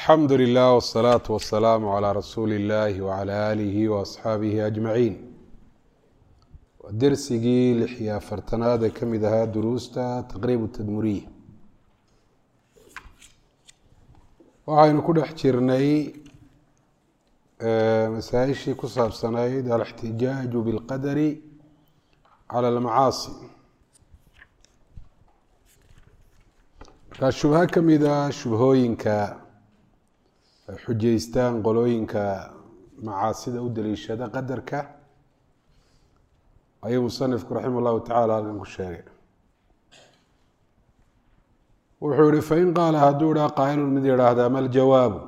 alxamdu lilah wsalaatu wasalaamu calaa rasuuli illahi wacala aalihi waasxaabihi ajmaciin waa dersigii lix iyo afartanaad ee ka mid ahaa duruusta taqriib tadmuriya waxaynu ku dhex jirnay masaa-ishii ku saabsanayd alixtijaaju bilqadari cala almacaasi markaa shubho ka mida shubhooyinka ay xujeystaan qolooyinka macaasida u daliishada qadarka ayuu musanifku raximah llahu tacala halkan ku sheegay wuxuu yihi fain qaala hadduu idhaa qaa'ilun mid yidhaahdaa ma ljawaabu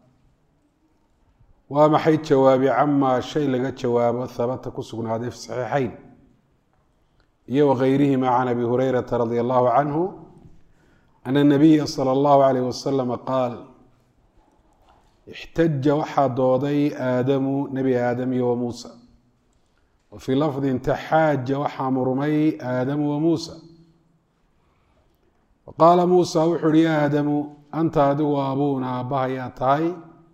waa maxay jawaabi camaa shay laga jawaabo habata ku sugnaaday fi saxiixeyn iyo wagayrihima can abi hureyrata radia allahu canhu ana nabiya sala allahu alayh wasalama qaal ixtaja waxaa dooday aadamu nebi aadam iyo wa muusa wa fii lafdin taxaaja waxaa murmay aadamu wa muusa wa qaala muusa wuxu uhi ya aadamu anta adigu abuuna aabbahayaa tahay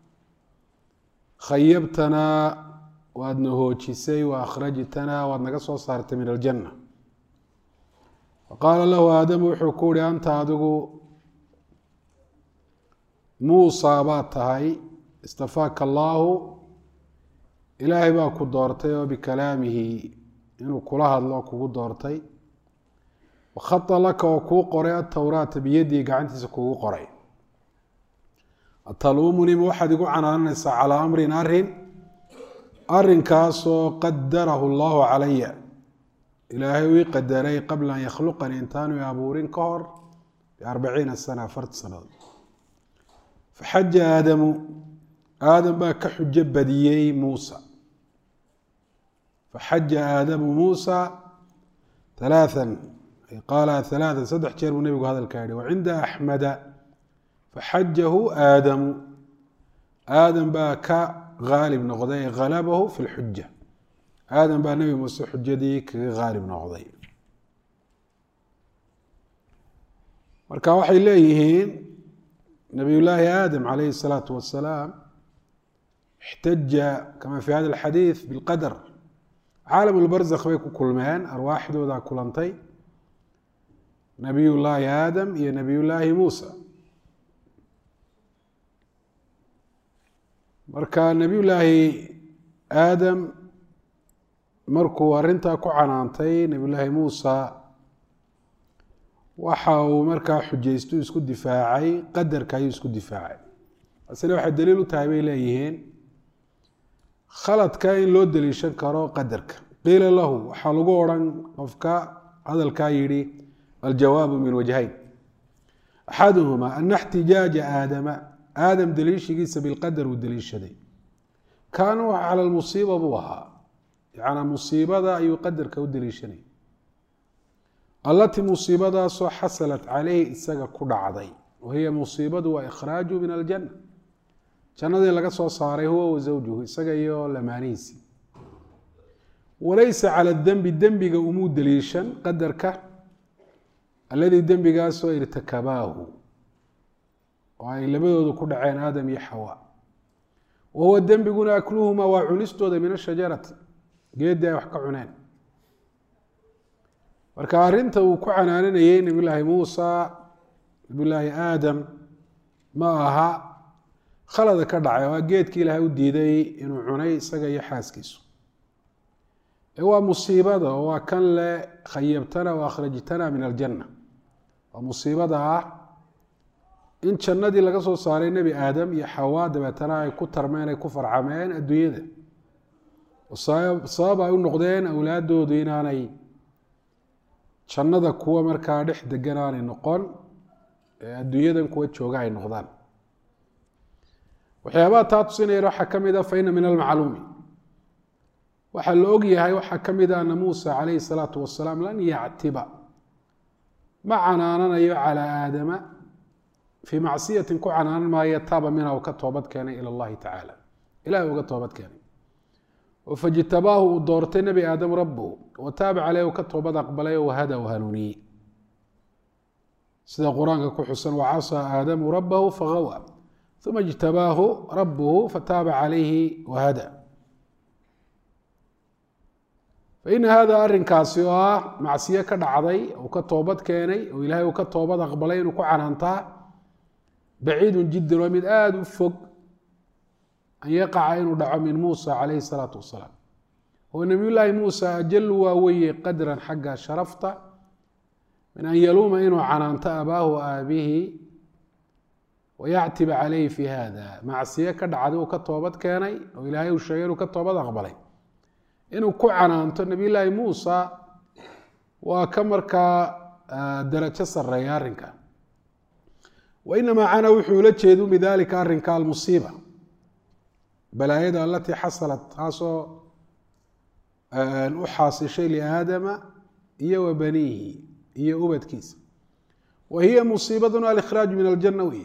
khayabtanaa waadna hoojisay wa akhrajtanaa waad naga soo saartay min aljanna wa qaala lahu aadamu wuxuu ku uhi anta adigu muusa baad tahay istafaaka allaahu ilaahay baa ku doortay oo bikalaamihi inuu kula hadlo kugu doortay wakhata laka oo kuu qoray atowraata biyadii gacantiisa kugu qoray ataluumuni ma waxaad igu canaananaysaa calaa amrin arin arinkaasoo qadarahu allahu calaya ilaahay uu ii qadaray qabla an yakhluqanii intaanu i abuurin ka hor biarbaciina sana afarta sanadood faxaja aadamu aadam baa ka xujo badiyey muusa faxaja aadamu muusa halaaan qaala halaaan saddex jeer buu nebigu hadalka yihi wacinda axmeda faxajahu aadamu aadam baa ka haalib noqday halabahu fi lxuja aadam baa nebi muuse xujadii kaga haalib noqday marka waxay leeyihiin nabiy llaahi aadam calayhi الsalaatu wasalaam ixtaja kama fi hada alxadiid bilqadar caalam lbarzakh bay ku kulmeen arwaaxdooda kulantay nabiy llaahi aadam iyo nabiy llaahi muusa marka nabiy llaahi aadam markuu arrintaa ku canaantay nabiy llaahi muusa waxa uu markaa xujaystu isku difaacay qadarka ayuu isku difaacay asle waxay daliil u tahay bay leeyihiin khaladka in loo daliishan karo qadarka qiila lahu waxaa lagu odhan qofka hadalkaa yidhi aljawaabu min wajhayn axaduhuma ana اxtijaaja aadama aadam daliishigiisa bilqadar uu daliishaday kaana cala lmusiiba buu ahaa yanaa musiibada ayuu qadarka u daliishanay allatii musiibadaasoo xasalat caleyhi isaga ku dhacday wahiya musiibadu waa ikhraaju min aljanna jannadii laga soo saaray huwa wa zawjuhu isaga iyo lamaanihiisii walaysa cala dembi dembiga umuu daliishan qadarka alladii dembigaasoo irtakabaahu oo ay labadoodu ku dhaceen aadam iyo xawa wa huwa dembiguna akluhuma waa cunistooda min ashajarati geeddii ay wax ka cuneen marka arrinta uu ku canaananayey nabiy llaahi muusa nabiy llaahi aadam ma aha khalada ka dhacay waa geedkii ilaahay u diiday inuu cunay isaga iyo xaaskiisu ee waa musiibada oo waa kan le khayabtana wa akhrajtana min aljanna waa musiibada ah in jannadii laga soo saaray nebi aadam iyo xawaa dabeetana ay ku tarmeen ay ku farcameen adduunyada sabab ay u noqdeen awlaadoodu inaanay jannada kuwa markaa dhex degan aanay noqon ee adduunyadan kuwa jooga ay noqdaan waxyaabaha taa tusinayana waxaa ka mid a fa ina min almacluumi waxaa la og yahay waxaa ka mid a ana muusa calayhi salaatu wasalaam lan yactiba ma canaananayo calaa aadama fii macsiyatin ku canaanan maayo taaba minha uu ka toobad keenay ila allahi tacaala ilahi uga toobad keenay oo fajtabaahu uu doortay nebi aadam rabbuhu wa taaba caleyh u ka toobad aqbalay oo wahada u hanuuniyey sida qur-aanka ku xusan wacasaa aadamu rabbahu fagawa uma اjtabaahu rabuhu fataaba calayhi wahada faina hada arrinkaasi oo ah macsiyo ka dhacday uu ka toobad keenay oo ilaahay uu ka toobad aqbalay inuu ku canaantaa baciidun jiddan waa mid aada u fog an yaqaca inuu dhaco min muusa calayhi salaatu wasalaam oo nebiyullaahi muusa ajalu waa weye qadran xagga sharafta min an yaluuma inuu canaanto abaahu aabihi wayactiba calayhi fi hada macsiyo ka dhacday uu ka toobad keenay oo ilaahay uu sheegay inuu ka toobad aqbalay inuu ku canaanto nebiyullaahi muusa waa ka markaa darajo sareeya arrinka wa inamaa cana wuxuu ula jeedu bidalika arrinka almusiiba balaayada alatii xasalat taasoo u xaasishay liaadama iyo wa baniihi iyo ubadkiisa wa hiya musiibaduna alikhraaju min aljana wey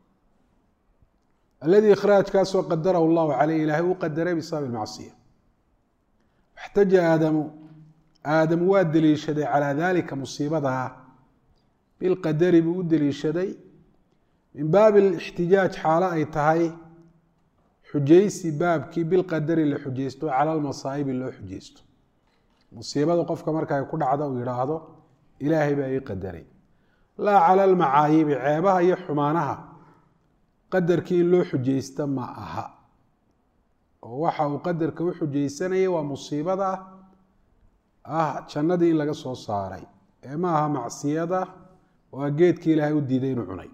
aladii ikhraajkaasoo qadarahu llahu caleyh ilaahay uu qadaray bisababi macsiya waxtaja aadamu aadamu waa deliishaday calaa dalika musiibadaa bilqadari buu u deliishaday min baabi alixtijaaj xaalo ay tahay xujaysi baabkii bilqadari la xujaysto cala almasaa'ibi loo xujaysto musiibada qofka marka ay ku dhacda uu yidhaahdo ilaahay baa ii qadaray laa cala almacaayibi ceebaha iyo xumaanaha qadarkii in loo xujaysta ma aha oo waxa uu qadarka u xujaysanayay waa musiibada ah jannadii in laga soo saaray ee ma aha macsiyada waa geedkii ilaahay u diiday inuu cunay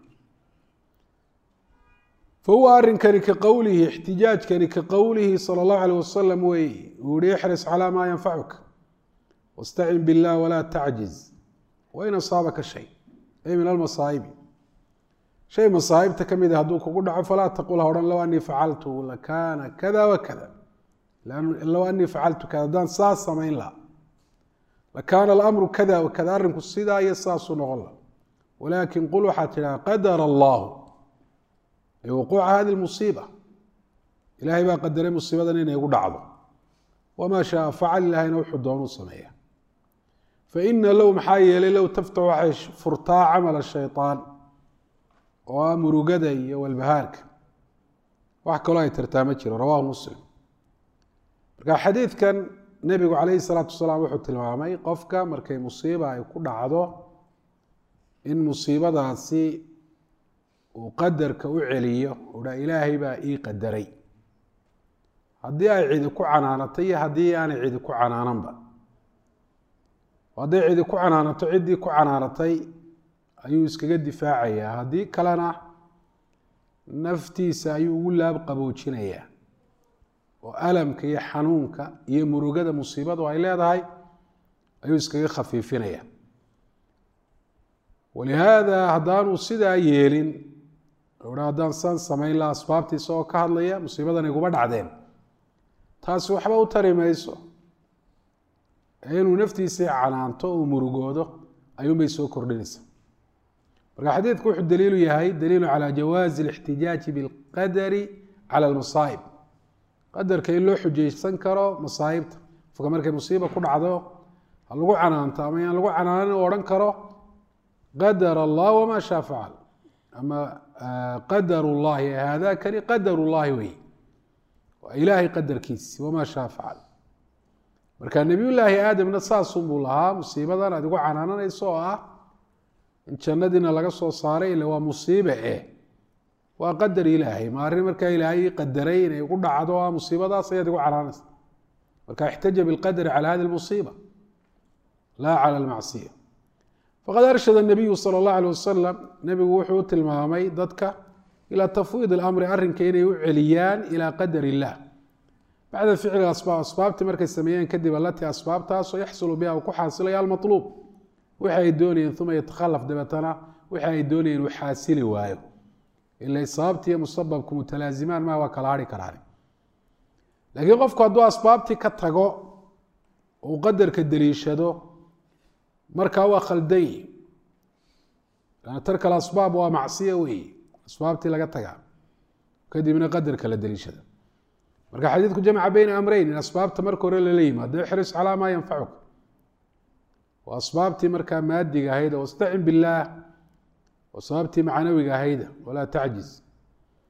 fahuwa arinkani ka qowlihi ixtijaajkani ka qowlihi sala allahu aleyh wasalam weeye uu yihi ixris calaa maa yanfacuka wastacin billah walaa tacjiz wain asaabaka shay ay min almasaa'ibi shay masaa'ibta ka mid a hadduu kugu dhaco falaa taqul ha odhan low anii facaltu lakaana kada wa kada low anii facaltu kada haddaan saas samayn laha lakaana alamru kada wa kada arrinku sidaa iyo saasuu noqon laha walaakin qul waxaad tidhaha qadara allahu wuquuca hadi musiiba ilaahay baa qadaray musiibadan inay igu dhacdo wamaa shaaa facal ilaahayna wuxuu doonuu sameeya faina low maxaa yeelay low taftaxu waxay furtaa camala shayطaan oo ah murugada iyo walbahaarka wax kaloo ay tirtaa ma jiro rawahu muslim marka xadiidkan nebigu calayhi salaatu wasalaam wuxuu tilmaamay qofka markay musiiba ay ku dhacdo in musiibadaasi uu qadarka u celiyo uha ilaahay baa ii qadaray haddii ay cidi ku canaanatay iyo haddii aanay cidi ku canaananba hadday cidi ku canaanato ciddii ku canaanatay ayuu iskaga difaacayaa haddii kalena naftiisa ayuu ugu laab qaboojinayaa oo alamka iyo xanuunka iyo murugada musiibadu ay leedahay ayuu iskaga khafiifinaya walihaada haddaanuu sidaa yeelin ha haddaan saan samayn laha asbaabtii isagoo ka hadlaya musiibadan iguma dhacdeen taasi waxba u tari mayso ee inuu naftiisii canaanto uu murugoodo ayuunbay soo kordhinaysa marka xadiidku wuxuu daliilu yahay daliilu calaa jawaazi alixtijaaji bilqadari cala almasaa'ib qadarka in loo xujaysan karo masaa'ibta qofka markay musiiba ku dhacdo ha lagu canaanto ama yaan lagu canaanan u odhan karo qadar allah wamaa shaa facal ama qadar llahi haadakani qadar llahi wey waa ilaahay qadarkiisi wamaa shaa facal marka nebiyullaahi aadamna saasunbuu lahaa musiibadan aad igu canaananayso oo ah in jannadiina laga soo saaray ila waa musiibe eh waa qadar ilaahay ma arrin markaa ilaahay qadaray inay igu dhacdo ah musiibadaas ayaad igu canaanaysa marka ixtaja bilqadari cala hadi lmusiiba laa cala almacsiya faqad arshada nabiyu sala allahu alay wasalam nebigu wuxuu u tilmaamay dadka ilaa tafwiid alamri arrinka inay u celiyaan ilaa qadar illah bacda ficli asbaab asbaabtii markay sameeyeen kadib alatii asbaabtaasoo yaxsulu biha uu ku xaasilaya almaluub wixi ay doonayeen uma yatakhalaf dabeetana wixi ay doonayeen uu xaasili waayo ila sababtiiyo musababku mutalaazimaan maa waa kala hari karaan laakiin qofku hadduu asbaabtii ka tago uu qadarka deliishado markaa waa khaldan yi lanna tarka alasbaab waa macsiya weeye asbaabtii laga tagaa kadibna qadarka la deliishada marka xadiidku jamca beyna amreyn in asbaabta marka hore lala yimaado ixris calaa maa yanfacuka waa asbaabtii markaa maadiga ahayda wastacin billaah waa sababtii macnawiga ahayda walaa tacjiz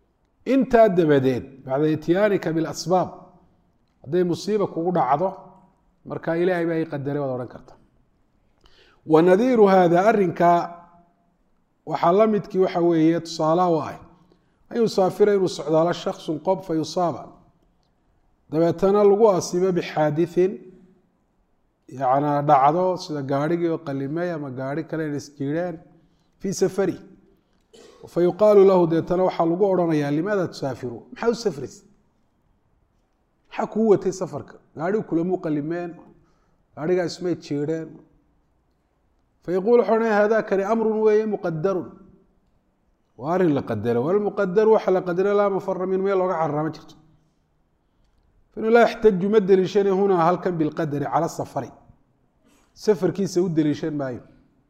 intaa dabadeed bacda ityaanika bilasbaab hadday musiiba kugu dhacdo marka ilaahay baa i qadaray waad odhan karta wa nadiiru hada arrinka waxaa la midkii waxa weeye tusaalaha u ah an yusaafira inuu socdaalo shaksun qob fa yusaaba dabeetana lagu asiibo bixaadiثin yana dhacdo sida gaarhigii oo qalimay ama gaarhi kale in isjiireen fii safari fa yuqaalu lahu deetana waxaa lagu odhanayaa limaada tusaafiru maxaa u safrays maxaa kuu watay safarka gaadhigu kulamuu qalimeen gaadhigaa ismay jiireen fayaquul wuxuu odhanaya hada kani amrun weeye muqadarun waa arrin la qadaro walmuqadaru waxa la qadaro laa mafara min meel looga carara ma jirto fainu laa yaxtaju ma deliishana hunaa halkan bilqadari cala safari safarkiisa u deliishan maayo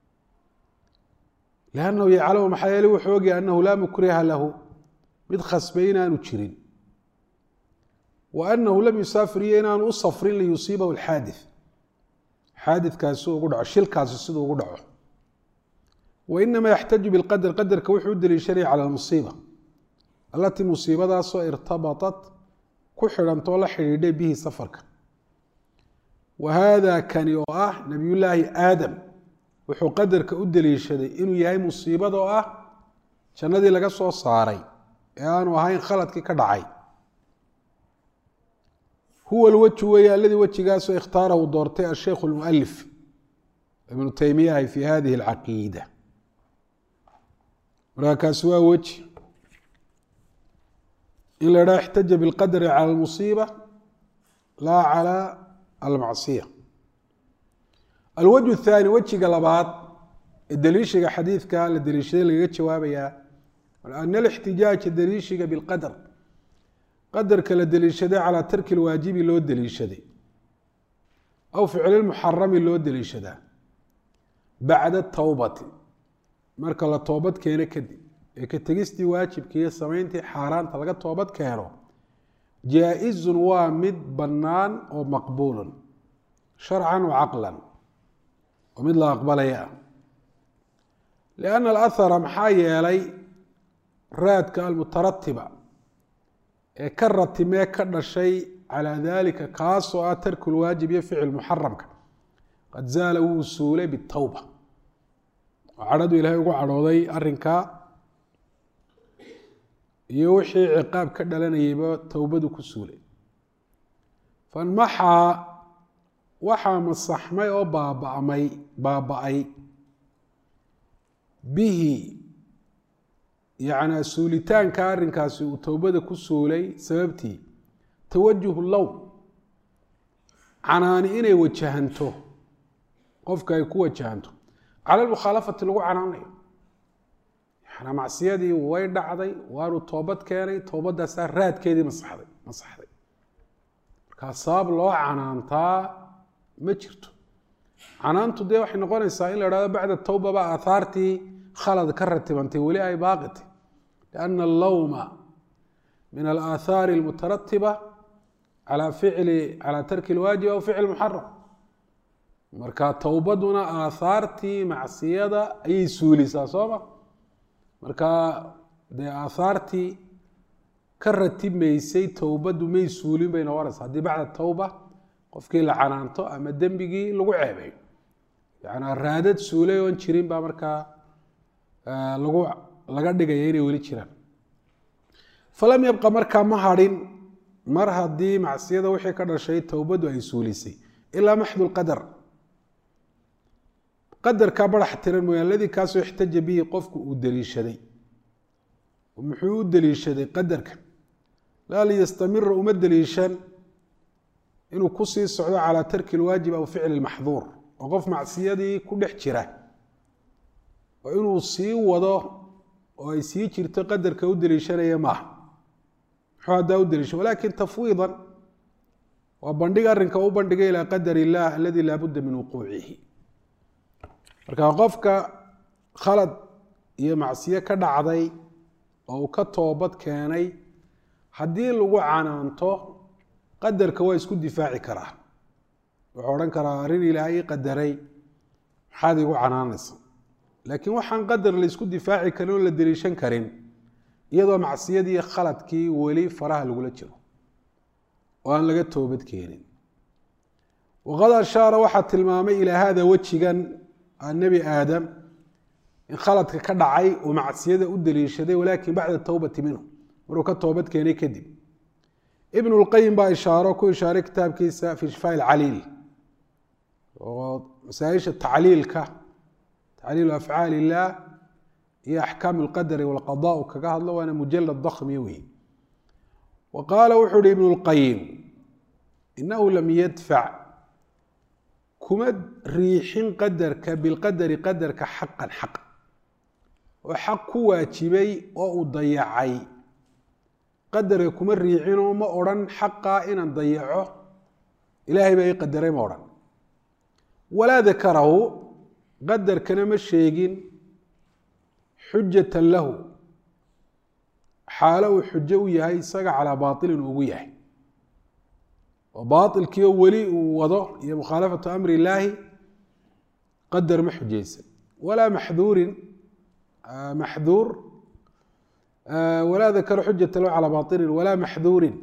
liannahu yaclamu maxaa yeele wuxuu ogyahay annahu laa mukriha lahu mid khasbay inaanu jirin wa annahu lam yusaafir iyo inaanu u safrin liyusiibahu alxaadith xaadidkaasi siduu ugu dhaco shilkaasi siduu ugu dhaco wa inama yaxtaju bilqadar qadarka wuxuu u deliishanaya cala almusiiba allatii musiibadaasoo irtabatat ku xidhantoo la xidhiidhay bihi safarka wa haada kani oo ah nabiyullaahi aadam wuxuu qadarka u deliishaday inuu yahay musiibada oo ah jannadii laga soo saaray ee aanu ahayn khaladkii ka dhacay huwa lwaju weeye aladii wejigaasoo ikhtaarahu doortay asheikhu lmualif ibnu teymiyahi fi hadihi alcaqiida markaa kaasi waa weji in la idhaha ixtaja bilqadri cala almusiiba laa cala almacsiya alwajhu athaani wejiga labaad ee deliishiga xadiidka la deliishaday lagaga jawaabayaa ana alixtijaaja deliishiga bilqadr qadarka la deliishaday calaa tarki lwaajibi loo deliishaday aw ficli muxarami loo deliishadaa bacda towbati marka la toobad keeno kadib ee ka tegistii waajibka iyo samayntii xaaraanta laga toobad keeno jaa-izun waa mid bannaan oo maqbuulun sharcan wa caqlan oo mid la aqbalaya ah lianna alahara maxaa yeelay raadka almutaratiba ee ka ratimee ka dhashay calaa dalika kaasoo ah tarku lwaajib iyo ficil muxaramka qad zaala wuu suulay bitowba oo cadhadu ilaahay ugu cadhooday arrinkaa iyo wixii ciqaab ka dhalanayayba towbadu ku suulay fanmaxaa waxaa masaxmay oo baabamay baaba-ay bihi yacnaa suulitaanka arrinkaasi uu towbada ku suulay sababtii tawajuhu low canaani inay wajahanto qofka ay ku wajahanto cala lmukhaalafati lagu canaanayo yanaa macsiyadii way dhacday waanu toobad keenay toobadaasaa raadkeedii masaxday masaxday markaa sabab loo canaantaa ma jirto canaantu dee waxay noqonaysaa in la hahdo bacda towbaba aahaartii khalad ka ratibantay weli ay baaqitay lianna allowma min alaahaari almutaratiba calaa ficli calaa tarki lwaajib aw ficli muxaram marka towbaduna aahaartii macsiyada ayay suulisaa sooma marka dee aahaartii ka ratibmaysay towbadu may suulin bay noqonaysaa haddii bacda towba qofkii la canaanto ama dembigii lagu ceebeeyo yanaa raadad suulay oon jirin baa markaa lagu laga dhigaya inay weli jiraan falam yabqa markaa ma hadhin mar haddii macsiyada wixii ka dhashay towbadu ay suulisay ilaa maxdu lqadar qadarkaa barax tiran mooyaan ladii kaasoo ixtaja bihi qofku uu deliishaday muxuu u deliishaday qadarka laa liyastamira uma deliishan inuu kusii socdo calaa tarki lwaajib aw ficli lmaxduur oo qof macsiyadii ku dhex jira oo inuu sii wado oo ay sii jirto qadarka u deliishanaya maaha muxuu haddaa u deliisha walakin tafwiidan waa bandhig arrinka u bandhigay ilaa qadar illah aladii laa budda min wuquucihi marka qofka khalad iyo macsiyo ka dhacday oo uu ka toobad keenay haddii lagu canaanto qadarka waa isku difaaci karaa wuxuu odhan karaa arrin ilaahay ii qadaray maxaad igu canaanaysa laakiin waxaan qadar la isku difaaci karin oo la deliishan karin iyadoo macsiyadii khaladkii weli faraha lagula jiro oo aan laga toobad keenin waqad ashaara waxaa tilmaamay ilaa hada wejigan nebi aadam in khaladka ka dhacay uu macsiyada u daliishaday walaakin bacda towbati minhu maruu ka toobad keenay kadib ibn lqayim baa ishaaro ku ishaaray kitaabkiisa fi shifaa lcaliil oo masaaisha tacliilka tacliilu afcaal illah iyo axkaam lqadari walqada u kaga hadlo waana mujalad dakmiya wey wa qaala wuxuu uhi ibn lqayim inahu lam yadfac kuma riixin qadarka bilqadari qadarka xaqan xaq oo xaq ku waajibay oo uu dayacay qadarka kuma riicinoo ma odhan xaqaa inaan dayaco ilaahay baa ii qadaray ma odhan walaa dakarahu qadarkana ma sheegin xujatan lahu xaalo uu xujo u yahay isaga calaa baailin ugu yahay oo baailkiio weli uu wado iyo mukhaalafatu amri illaahi qadar ma xujaysan walaa maxduurin maxduur walaa dakara xujata lahu calaa baailin walaa maxduurin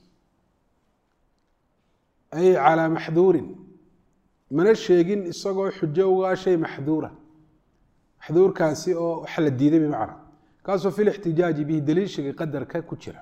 ay calaa maxduurin mana sheegin isagoo xujo ugaa shay maxduura maxduurkaasi oo waxa la diiday bimacna kaasoo fi lixtijaaji bihi daliishiga qadarka ku jira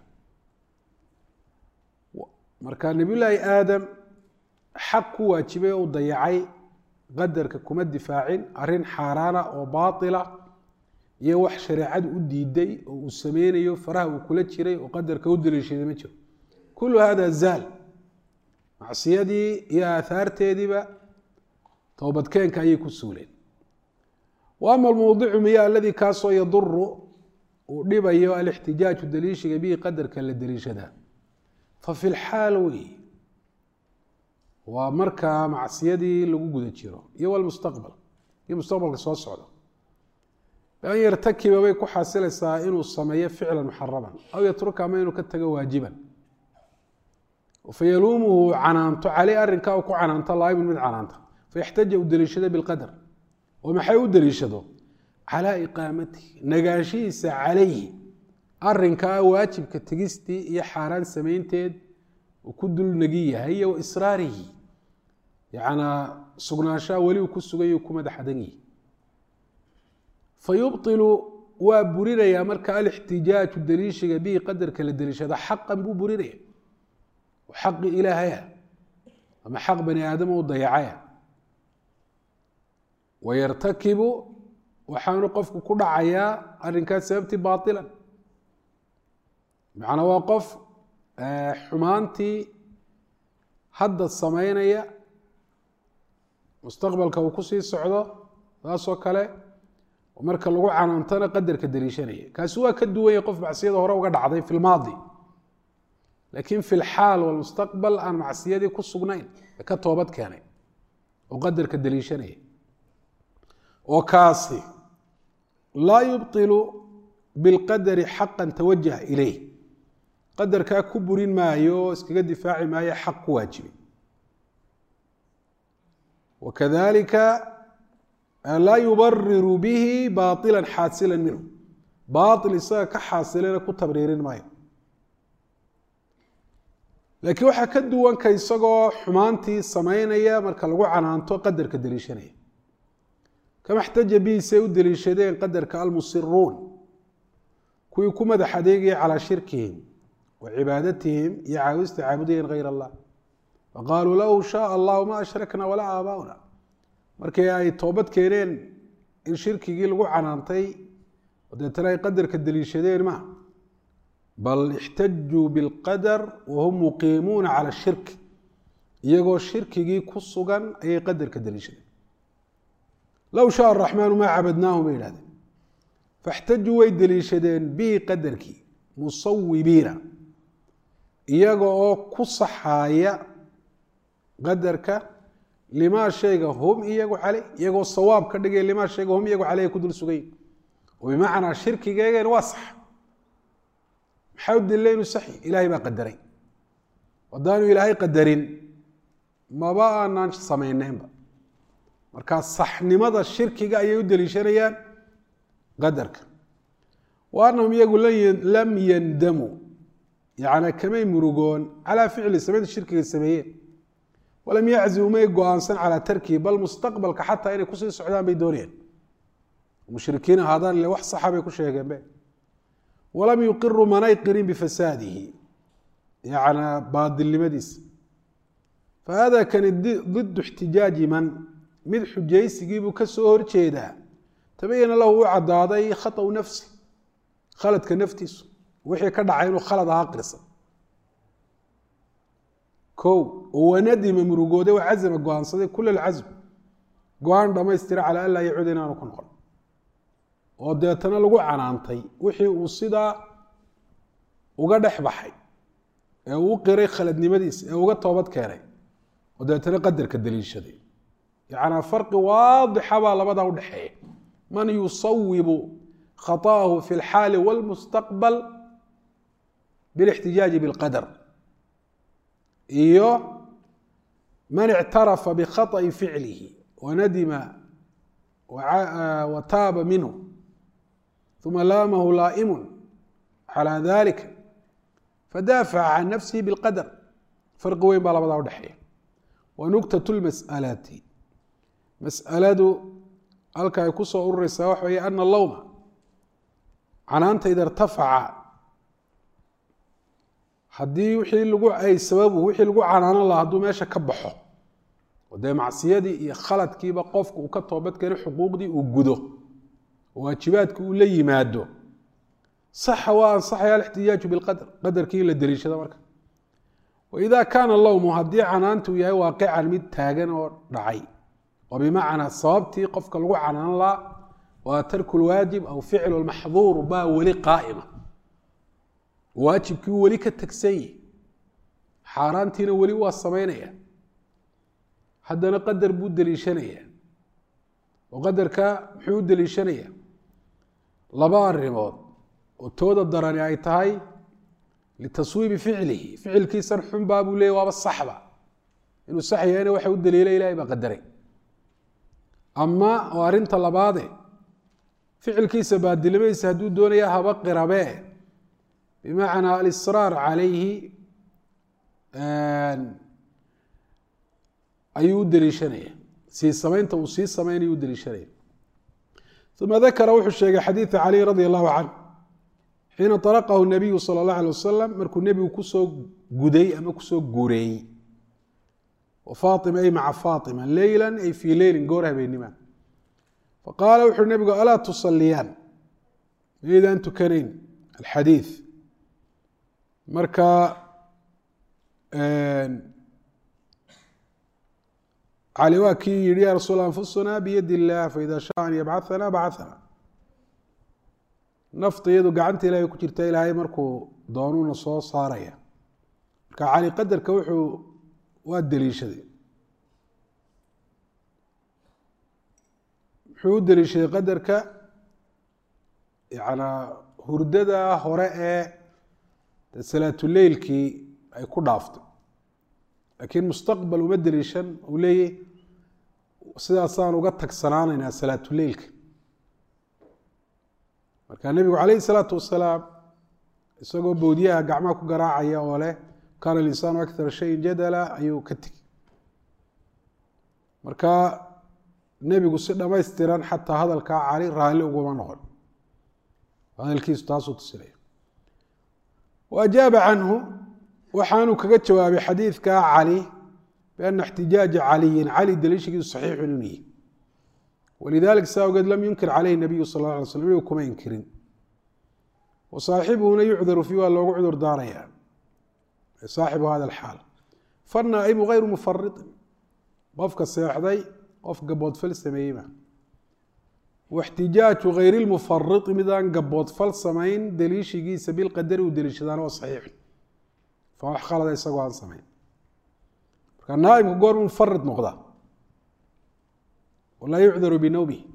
marka nebiyullaahi aadam xaq ku waajibay oo u dayacay qadarka kuma difaacin arrin xaaraana oo baatila iyo wax shareecadu u diiday oo uu sameynayo faraha uu kula jiray oo qadarka u daliishaday ma jiro kullu hada zaal macsiyadii iyo aahaarteediiba towbadkeenka ayay ku suuleen wa ama almowdicu miya aladii kaasoo yaduru uu dhibayo alixtijaaju daliishiga bihi qadarka la daliishadaa fa fi lxaal wey waa markaa macsiyadii lagu guda jiro iyo walmustaqbal iyo mustaqbalka soo socda an yartakiba bay ku xasilaysaa inuu sameeyo ficlan muxaraman aw yatruka ama inuu ka tago waajiban fayaluumuhu canaanto caley arrinkaa uu ku canaanto laaibun mid canaanta fayaxtaja u daliishado bilqadar oo maxay u daliishado calaa iqaamatihi nagaanshihiisa calayhi arrinkaa waajibka tegistii iyo xaaraan samaynteed uu ku dul nagi yahay iyo wa israarihi yanaa sugnaanshaha weli uu ku sugay ku madaxadan yihi fayubطilu waa burinayaa marka alixtijaaju daliishiga bihi qadarka la daliishada xaqan buu burinaya xaqi ilaahaya ama xaq bani aadama u dayacaya wayartakibu waxaanu qofku ku dhacayaa arrinkaas sababtii baailan macnaa waa qof xumaantii hadda samaynaya mustaqbalka uu kusii socdo saasoo kale marka lagu canaantana qadarka daliishanaya kaasi waa ka duwan yahay qof macsiyada hore uga dhacday fi lmaadi laakiin fi lxaal walmustaqbal aan macsiyadii ku sugnayn ee ka toobad keenay oo qadarka daliishanaya oo kaasi laa yubطilu bilqadari xaqan tawajah ilayh qadarkaa ku burin maayo oo iskaga difaaci maayo xaq ku waajibay wakadalika laa yubariru bihi baila xaasila minhu bail isaga ka xaasilana ku tabriirin maayo laakiin waxaa ka duwanka isagoo xumaantii samaynaya marka lagu canaanto qadarka daliishanaya kama xtaja bihi say u daliishadeen qadarka almusiruun kuwii ku madax adeegaya calaa shirkihim wa cibaadatihim iyo caawista caabudayeen hayr allah faqaaluu low shaaa allahu ma ashrakna walaa aabaauna markii ay toobad keeneen in shirkigii lagu canaantay deetana ay qadarka daliishadeen ma bal ixtajuu bilqadar wahum muqiimuuna cala shirk iyagoo shirkigii ku sugan ayay qadarka daliishadeen low shaa araxmaanu maa cabadnaahu bay yihahdeen faxtajuu way daliishadeen bihi qadarkii musawibiina iyaga oo ku saxaaya qadarka limaa shayga hum iyagu caley iyagoo sawaab ka dhigay limaa shayga hum iyagu caleyh ku dul sugayn oo bimacnaa shirkigeegeen waa sax maxaa u dilila inuu saxi ilaahay baa qadaray haddaanu ilaahay qadarin maba aanaan samayneynba markaa saxnimada shirkiga ayay u deliishanayaan qadarka wa anahum iyagu lam yandamuu yani kamay murugoon calaa ficli samaynta shirkiga sameeyeen walam yaczimu may go-aansan calaa tarkihi bal mustaqbalka xataa inay kusii socdaan bay doonayeen mushrikiin ahaadaan ile wax saxa bay ku sheegeenbe walam yuqiruu manay qirin bifasaadihi yani baadilnimadiisa fahada kani didu ixtijaaji man mid xujaysigiibuu ka soo horjeedaa tabayana lahu u cadaaday khaطأu nafsi khaladka naftiisu wixii ka dhacay inuu khalad ahaa qirsan o wanadima murugooday wacazama go-aansaday kula alcasm go-aan dhamaystira calaa an laa yacuud inaanu ku noqon oo deetana lagu canaantay wixii uu sidaa uga dhex baxay ee uu qiray khaladnimadiisa ee uga toobad keenay oo deetana qadarka daliishaday yacnaa farqi waadixa baa labadaa udhexeeya man yusawibu khaطa'ahu fi اlxaali wاlmustaqbal bilاxtijaaji bاlqadar iyo man ictarafa bikhaطأi ficlihi wanadima wataaba minhu uma laamahu laa'imu calى dalika fadaafaca can nafsihi bاlqadar farqi weyn baa labadaa udhexeeya wanugtat اlmas'alati mas'aladu halka ay ku soo urureysaa waxa weeye ana lowma canaanta ida irtafaca haddii wixii lagu ay sababu wixii lagu canaanan laha hadduu meesha ka baxo oo dee macsiyadii iyo khaladkiiba qofku uu ka toobad keeno xuquuqdii uu gudo oo waajibaadki uu la yimaado saxa waa ansaxaya alixtijaaju bilqadar qadarkii in la deliishado marka waida kaana lowmu haddii canaantu yahay waaqican mid taagan oo dhacay oo bimacnaa sababtii qofka lagu canaan laha waa tarku lwaajib aw ficlu lmaxduur baa weli qaa'ima waajibkii weli ka tegsan yahi xaaraantiina weli waa samaynaya haddana qadar buu deliishanaya oo qadarka muxuu u deliishanaya laba arrimood oo tooda darani ay tahay litaswiibi ficlihi ficilkiisan xunbaa buu leeyay waaba saxba inuu sax yahayna waxa u daliilay ilahay baa qadaray ama oo arrinta labaade ficilkiisa baadilmadiisa hadduu doonaya haba qirabee bimacnaa alisraar calayhi ayuu u deliishanaya sii samaynta uu sii samaynayu u deliishanaya uma dakara wuxuu sheegay xadiida cali radi allahu canh xiina طaraqahu nabiyu sala اllah alay wasalam markuu nebigu kusoo guday ama kusoo guureeyey faaima ay maca faaima leyla ay fii leylin goor habeennima faqaala wuxuui nebigu alaa tusaliyaan maydaan tukanayn alxadiid marka cali waa kii yihi ya rasuul anfusuna biyad illah faida shaa an yabcaana bacana nafta iyadu gacanta ilahay ku jirta ilaahay markuu doonuuna soo saaraya marka cali qadarka wuxuu waa deliishaday muxuu u deliishaday qadarka yanaa hurdada hore ee salaatuleylkii ay ku dhaaftay laakiin mustaqbal uma deliishan uu leeyahy sidaasaan uga tagsanaanaynaa salaatuleylka marka nebigu calayhi salaatu wasalaam isagoo boodiyaha gacmaha ku garaacaya oo leh kaana linsaanu akara shayin jadala ayuu ka tegi marka nebigu si dhamaystiran xataa hadalkaa cali raalli uguma noqon hadalkiisu taasuu tusinaya wa ajaaba canhu waxaanuu kaga jawaabay xadiidka cali biana ixtijaaja caliyin cali daliishigiisu saxiixun inuu yihi walidalik saa ogeed lam yunkir caleyhi nabiyu sal la alay slam nebigu kuma inkirin wa saaxibuhuna yucdaru fii waa loogu cudur daaraya saaxibu hada alxaal fanaa'imu hayru mufariطin qofka seexday qof gaboodfal sameeyeyma waxtijaaju hayr lmufariti midaan gaboodfal samayn deliishigiisa bilqadari uu deliishadaana waa saxiixu fa wax khalada isagoo aan samayn marka naaimku goor mufarid noqda walaa yucdaru binowmihi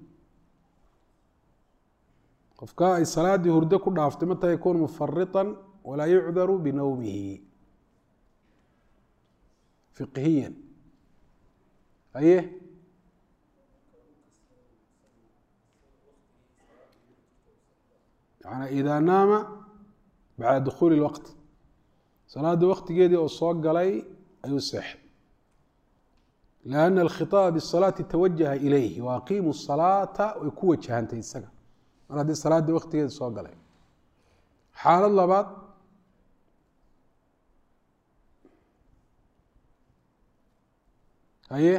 qofka ay salaadii hurdo ku dhaaftay mata yakuunu mufariطan walaa yucdaru binowmihi fiqhiyan aye manaa idaa naama bacda dukhuuli اlwaqt salaada waktigeedii oo soo galay ayuu seexay lianna alkhiطaaba bisalaati tawajaha ilayhi wa aqiimu salaata way ku wajahantay isaga mar haddii salaada waktigeedi soo galay xaalad labaad haye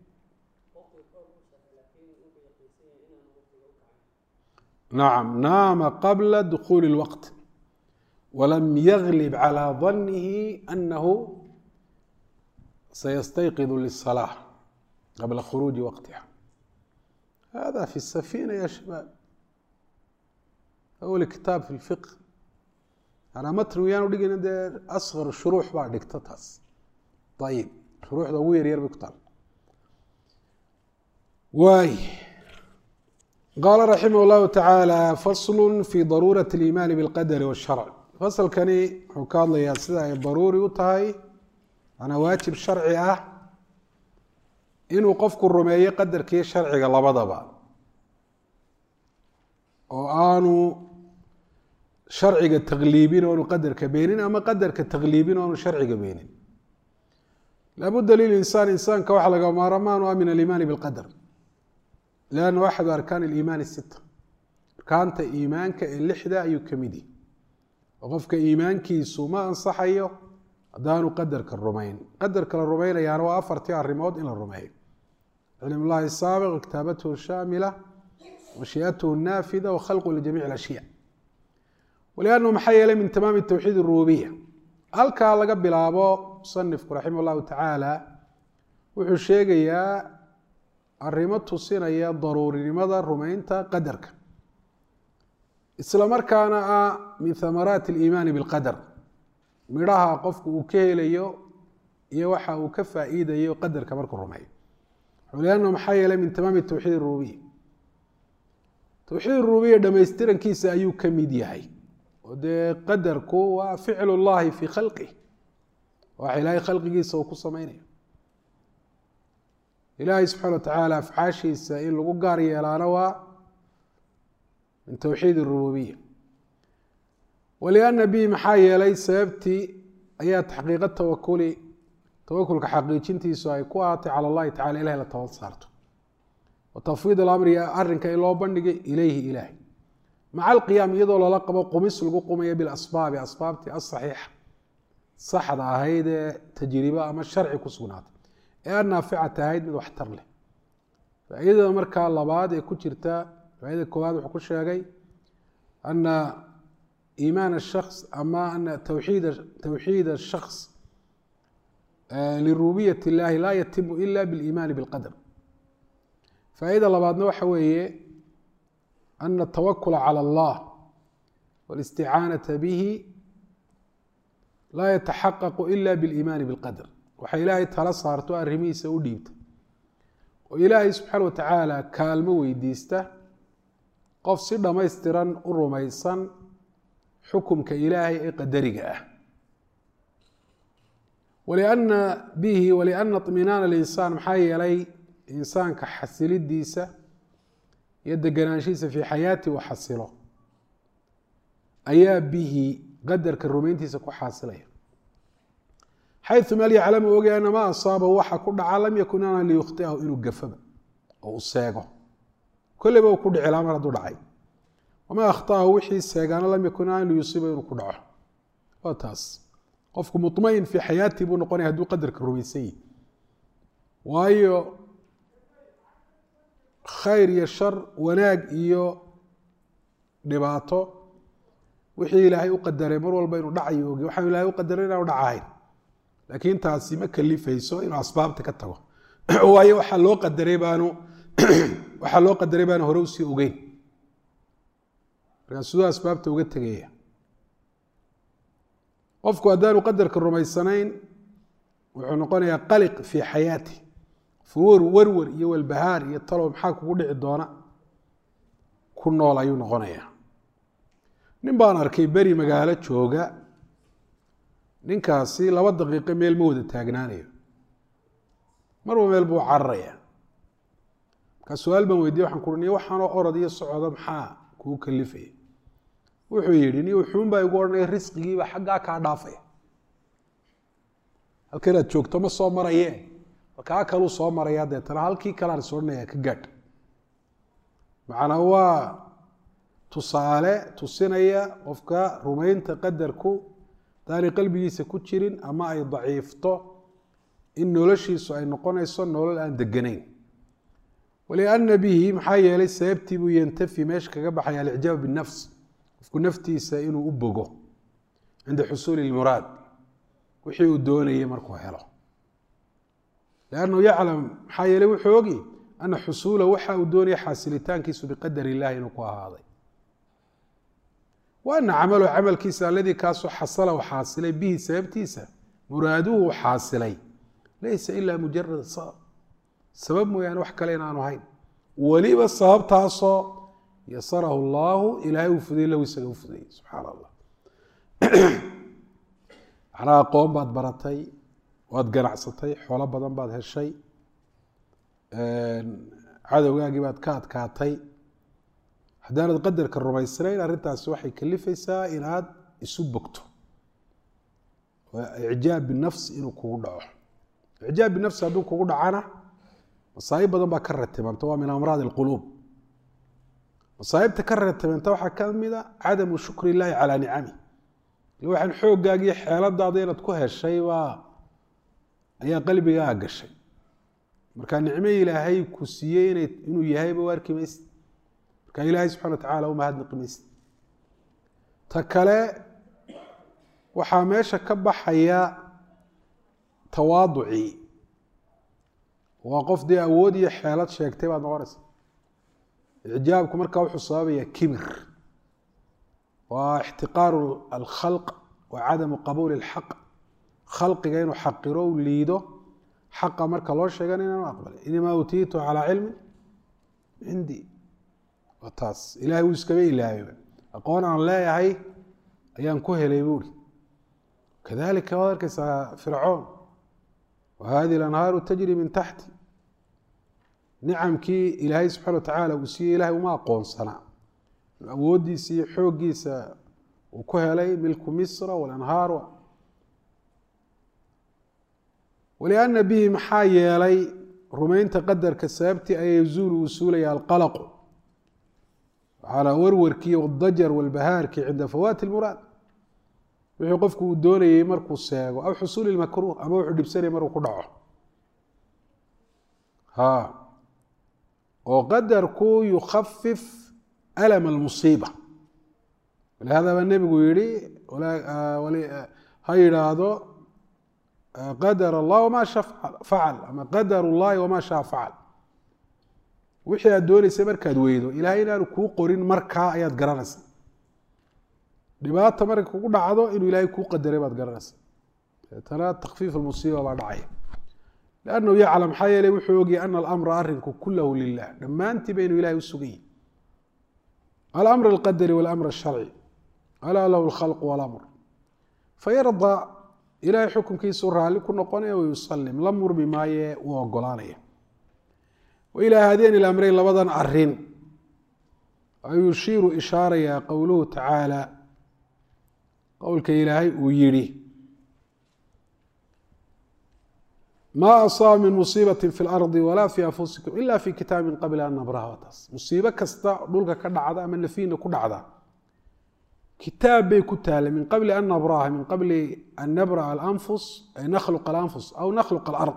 nacam naama qabla dukhuuli اlwaqt walam yaglib calى danihi anahu sayastayqidu liلsalaaة qabla khuruuji waqtiha hada fi الsafina ya shabaab awli kitaab fi اlfiq anaa matn yaanu dhigayna dee asqar shuruux baa dhigta taas ayib shuruuxda ugu yaryar bay ku taal waay qaala raximah اllahu tacaala faslu fi daruurati اliimaani biاlqadari wاsharc fasalkani wuxuu ka hadlayaa sida ay daruuri u tahay manaa waajib sharci ah inuu qofku rumeeyo qadarkiiyo sharciga labadaba oo aanu sharciga takliibin oonu qadarka beenin ama qadarka takliibin oonu sharciga beenin laabudda lilinsaan insaanka waxaa laga maaramaanu ah min aliimaani bilqadar liannahu axadu arkaan aliimaani sita arkaanta iimaanka ee lixda ayuu ka mid yihi oo qofka iimaankiisu ma ansaxayo haddaanu qadarka rumayn qadarka la rumaynayaana waa afartii arrimood in la rumeeyo cilm llahi saabiq kitaabatuhu shaamila mashiiatuhu naafida wa khalqu lijamiic alashyaa waliannahu maxaa yeelay min tamaami towxiid rububiya halkaa laga bilaabo musanifku raximah llahu tacaala wuxuu sheegayaa arrimo tusinaya daruurinimada rumaynta qadarka isla markaana ah min hamaraati aliimaani bilqadar midhaha qofku uu ka helayo iyo waxa uu ka faa'iidayo qadarka markuu rumeeyo liannahu maxaa yeelay min tamaami towxiid rububiya towxiid rububiya dhamaystirankiisa ayuu ka mid yahay oo dee qadarku waa ficlu llahi fii khalqih waxa ilaahay khalqigiisa uu ku samaynayo ilaahay subxana wa tacaala afcaashiisa in lagu gaar yeelaana waa min towxiid rububiya walianna bihi maxaa yeelay sababtii ayaa taxqiiqa tawakuli tawakulka xaqiijintiisu ay ku ahaatay cala allahi tacala ilahay la tabad saarto wa tafwiid alamri arrinka in loo bandhigay ilayhi ilaahay maca alqiyaam iyadoo lala qabo qumis lagu qumayo bilasbaabi asbaabtii asaxiixa saxda ahayd ee tajriba ama sharci ku sugnaatay ee annaaficata ahayd mid waxtar leh faa'iidada markaa labaad ee ku jirta faaidada koowaad wuxuu ku sheegay ana iimaan الshaks ama ana towxiid towxiid الshaks lirububiyat اllahi laa yatimu ila biاliimaani biاlqadr faa'iida labaadna waxa weeye ana الtawakula calى اllah wاlisticaanaةa bihi laa yataxaqaqu ila biاliimaani biاlqadr waxa ilaahay tala saarto arrimihiisa u dhiibta oo ilaahay subxaana wa tacaala kaalmo weydiista qof si dhammaystiran u rumaysan xukumka ilaahay ee qadariga ah walianna bihi walianna iطminaana alinsaan maxaa yeelay insaanka xasilidiisa iyo deganaanshihiisa fii xayaati uu xasilo ayaa bihi qadarka rumayntiisa ku xaasilaya xayu meel yaclamu ogay ana maa asaabahu waxa ku dhaca lam yakun ana liyukhtiahu inuu gafaba oo u seego kolleyba uu ku dhici laha mar hadduu dhacay wamaa akhtaahu wixii seegaana lam yakun ana liyusiiba inuu ku dhaco waa taas qofku muطmain fii xayaatii buu noqonaya hadduu qadarka rumaysan yihi waayo khayr iyo shar wanaag iyo dhibaato wixii ilaahay u qadaray mar walba inuu dhacayo ogi waxaan ilahay u qadaray inaanu dhacahayn laakiin taasi ma kalifayso inuu asbaabta ka tago waayo waxaa loo qadaray baanu waxaa loo qadaray baanu hore usii ogeyn markaa siduu asbaabta uga tegaya qofku haddaanu qadarka rumaysanayn wuxuu noqonayaa qaliq fii xayaati furuur werwer iyo walbahaar iyo talow maxaa kugu dhici doona ku nool ayuu noqonayaa nin baan arkay beri magaalo jooga ninkaasi laba daqiiqo meel ma wada taagnaanayo marba meel buu cararaya markaa su-aal baan weydiye waxaan ku niyo waxaanoo orod iyo socdo maxaa kugu kalifaya wuxuu yidhi ni wuxuun baa igu odhanaya risqigiiba xaggaa kaa dhaafaya halka inaad joogto ma soo maraye kaa kaluu soo maraya deetana halkii kalean is odhanaya ka gaadh macnaa waa tusaale tusinaya qofka rumaynta qadarku daanay qalbigiisa ku jirin ama ay daciifto in noloshiisu ay noqonayso nolol aan deganayn waliana bihi maxaa yeelay sababtii buu yantafi meesha kaga baxaya alicjaab binafs qofku naftiisa inuu u bogo cinda xusuuli lmuraad wixii uu doonayay markuu helo lannahu yaclam maxaa yeeley wuxuu ogi ana xusuula waxa uu doonaya xaasilitaankiisu biqadar illahi inuu ku ahaaday wa ana camalu camalkiisa aladii kaasoo xasala u xaasilay bihi sababtiisa muraaduhu u xaasilay laysa ila mujarad sabab sabab mooyaane wax kale inaanu hayn weliba sababtaasoo yasarahu allahu ilaahay uu fudayey lahu isaga u fudayey subxaana allah macnaha aqoon baad baratay waad ganacsatay xoolo badan baad heshay cadowgaagii baad ka adkaatay haddaanad qadarka rumaysnayn arrintaasi waxay kalifaysaa inaad isu bogto icjaab binafs inuu kugu dhaco icjaab binafsi hadduu kugu dhacana masaa'ib badan baa ka ratibanta waa min amraad alquluub masaa'ibta ka ratibanta waxaa ka mid a cadamu shukri illaahi calaa nicami waxaan xoogaagiyo xeeladaada inaad ku heshay baa ayaa qalbigaa gashay marka nicmo ilaahay ku siiyey ina inuu yahayba u arki maysid marka ilaahay subxana wa tacala umahadnaqi maysid ta kale waxaa meesha ka baxaya tawaaducii waa qof dee awood iyo xeelad sheegtay baad noqonaysa icjaabku markaa wuxuu sababaya kibir waa ixtiqaaru alkhalq wa cadamu qabuuli اlxaq khalqiga inuu xaqiro u liido xaqa marka loo sheegana inaanu aqbalay inamaa utiitu calaa cilmi cindii waa taas ilahay wuu iskaga ilaahayba aqoon aan leeyahay ayaan ku helay buuri kadalika waad arkaysaa fircoon wa hadihi اlanhaaru tajri min taxti nicamkii ilaahay subxana wa tacaala uu siiyey ilahay uma aqoonsanaa awooddiisa iyo xooggiisa uu ku helay milku misra walanhaar waliana bihi maxaa yeelay rumaynta qadarka sababtii an yazuulu uu suulaya alqalaqu calaa warwarkii wadajar walbahaarki cinda fawaati lmuraad wixii qofku uu doonayey markuu seego aw xusuuli makruuh ama wuxuu dhibsanaya maruu ku dhaco ha oo qadarku yukhafif alm almusiiba walihada baa nebigu yihi ha yidhaahdo qadar allah wama sha facal ama qadar اllahi wama shaa facal wixii aad dooneysay markaad weydo ilahay inaanu kuu qorin markaa ayaad garanaysa dhibaata markay kugu dhacdo inuu ilaahay kuu qadaray baad garanaysa deetana takfiif almusiiba baa dhacaya lannahu yaclam maxaa yeeley wuxuu ogyahy ana alamra arinku kulahu lilah dhammaantii ba inuu ilahay u sugan yahy alamr alqadari walamr asharci alaa lahu alkhalq walamr fayarda ilahay xukunkiisu raalli ku noqonaya wayusalim la murmi maaye uu ogolaanaya wailaa haadeen ilamreyn labadan arin ayuu yushiiru ishaaraya qowluhu tacaala qowlka ilaahay uu yihi ma asaaba min musiibati fi lardi walaa fi anfusikum ila fi kitaab min qabli an nabraha taas musiibo kasta dhulka ka dhacda ama nafiina ku dhacda kitaab bay ku taala min qabli an nabraha min qabli an nabraa alanfus ay nakhluq alanfus aw nakhluq alard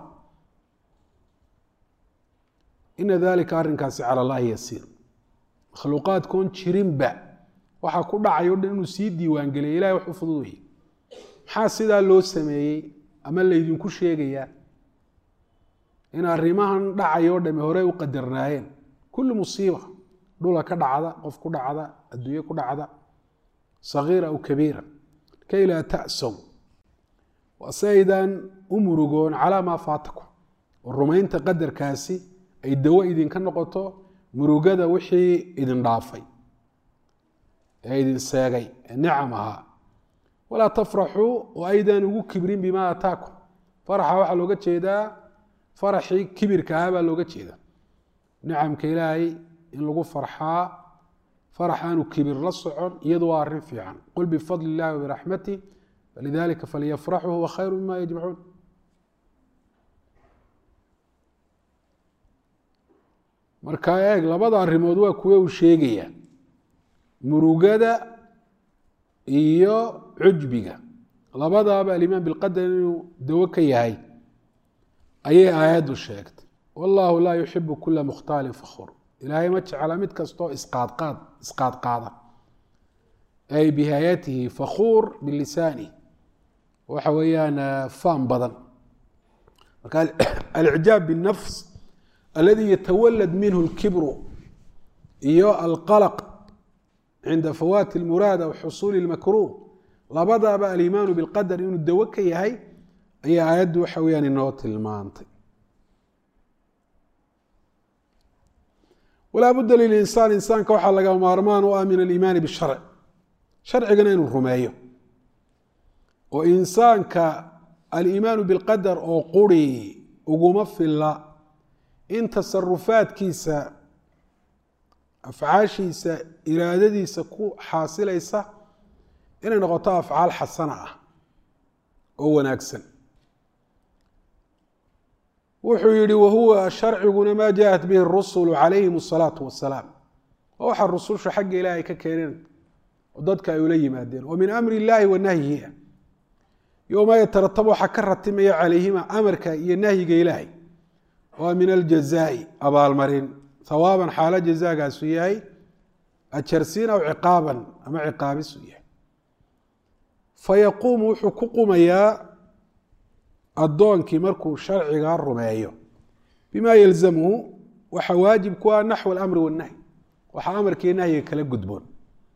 ina dalika arrinkaasi cala allahi yasiir makhluuqaadkoon jirinba waxaa ku dhacay o dhan inuu sii diiwaangeliya ilahay wax u fudud weye maxaa sidaa loo sameeyey ama laydinku sheegayaa in arrimahan dhacay oo dhami horey u qadarnaayeen kullu musiiba dhula ka dhacda qof ku dhacda adduunye ku dhacda sagiira aw kabiira kay laa ta'sow waa si aydan u murugoon calaa maa faatakum oo rumaynta qadarkaasi ay dawo idinka noqoto murugada wixii idin dhaafay ee idin seegay ee nicam ahaa walaa tafraxuu oo aydan ugu kibrin bimaa ataakum faraxa waxaa looga jeedaa faraxii kibirka ahaa baa looga jeeda nicamka ilaahay in lagu farxaa farax aanu kibir la socon iyadu waa arrin fiican qul bifadli illahi wabiraxmatih falidalika falyafraxuu huwa khayru mima yajmacuun marka eeg labada arrimood waa kuwe uu sheegaya murugada iyo cujbiga labadaaba alimaan bilqadar inuu dawo ka yahay ayay aayaddu sheegtay wallahu laa yuxibu kula mukhtaalin fakhur ilaahay ma jecla mid kastoo isqaadqaad isqaadqaada ay bihayatihi fakhuur bilisaani waxa weeyaan faan badan marka alicjaab binafs aladi yatawalad minhu اlkibru iyo alqalq cinda fawaati اlmuraad aw xusuuli اlmakruh labadaba alimaanu bilqadar inuu dawo ka yahay ayaa aayaddu waxa weyaan inoo tilmaantay walaa budda lilinsaan insaanka waxaa laga maarmaan u ah min aliimaani bisharc sharcigana inuu rumeeyo oo insaanka aliimaanu bilqadar oo quri uguma filla in tasarufaadkiisa afcaashiisa iraadadiisa ku xaasilaysa inay noqoto afcaal xasana ah oo wanaagsan wuxuu yihi wahuwa sharciguna maa jaaءat bihi الrusulu calayhim الsalaatu wasalaam waa waxa rususha xagga ilaahay ka keeneen oo dadka ay ula yimaadeen oo min amri اllahi wa nahyihi yoma yataratab waxaa ka ratimaya calayhima amarka iyo nahyiga ilaahay waa min aljazaai abaalmarin hawaaban xaalo jazaagaasu yahay ajarsiin aw ciqaaban ama ciqaabisu yahay fayaquumu wuxuu ku qumayaa addoonkii markuu sharcigaa rumeeyo bima yalzamuhu waxa waajib ku ah naxw alamri wannahyi waxaa amarkii nahyiga kala gudboon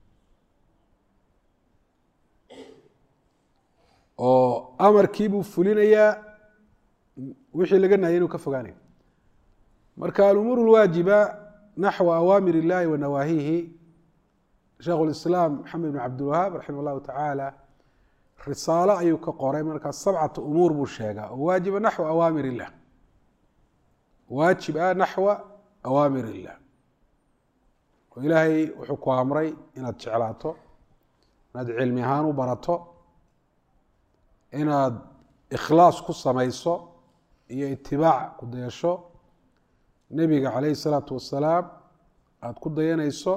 oo amarkiibuu fulinayaa wixii laga nahya inuu ka fogaanayo marka alumuur اlwaajiba naxwa awaamir اllahi wa nawaahihi sheikh اlislaam maxamed bn cabdilwahaab raximah اllahu tacaala risaalo ayuu ka qoray markaa sabcata umuur buu sheegaa oo waajiba naxwa awaamir illah waajib ah naxwa awaamir illah oo ilaahay wuxuu ku amray inaad jeclaato inaad cilmi ahaan u barato inaad ikhlaas ku samayso iyo itibaac ku dayasho nebiga calayhi salaatu wasalaam aada ku dayanayso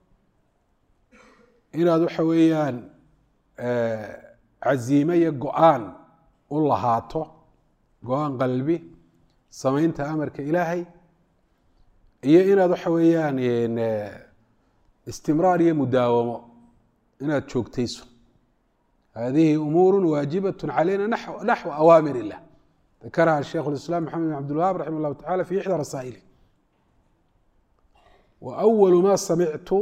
inaad waxa weeyaan caziime iyo go-aan u lahaato go-aan qalbi samaynta amarka ilaahay iyo inaad waxa weeyaan istimraar iyo mudaawamo inaad joogtayso hadihi umuuru waajibaة calayna naxو awaamir الlah dakaraha sheikh اiسlاm maxamed بn cabdilwahab raximah اllahu tacala fi ixdى rasaa'ili wa أwalu ma samictu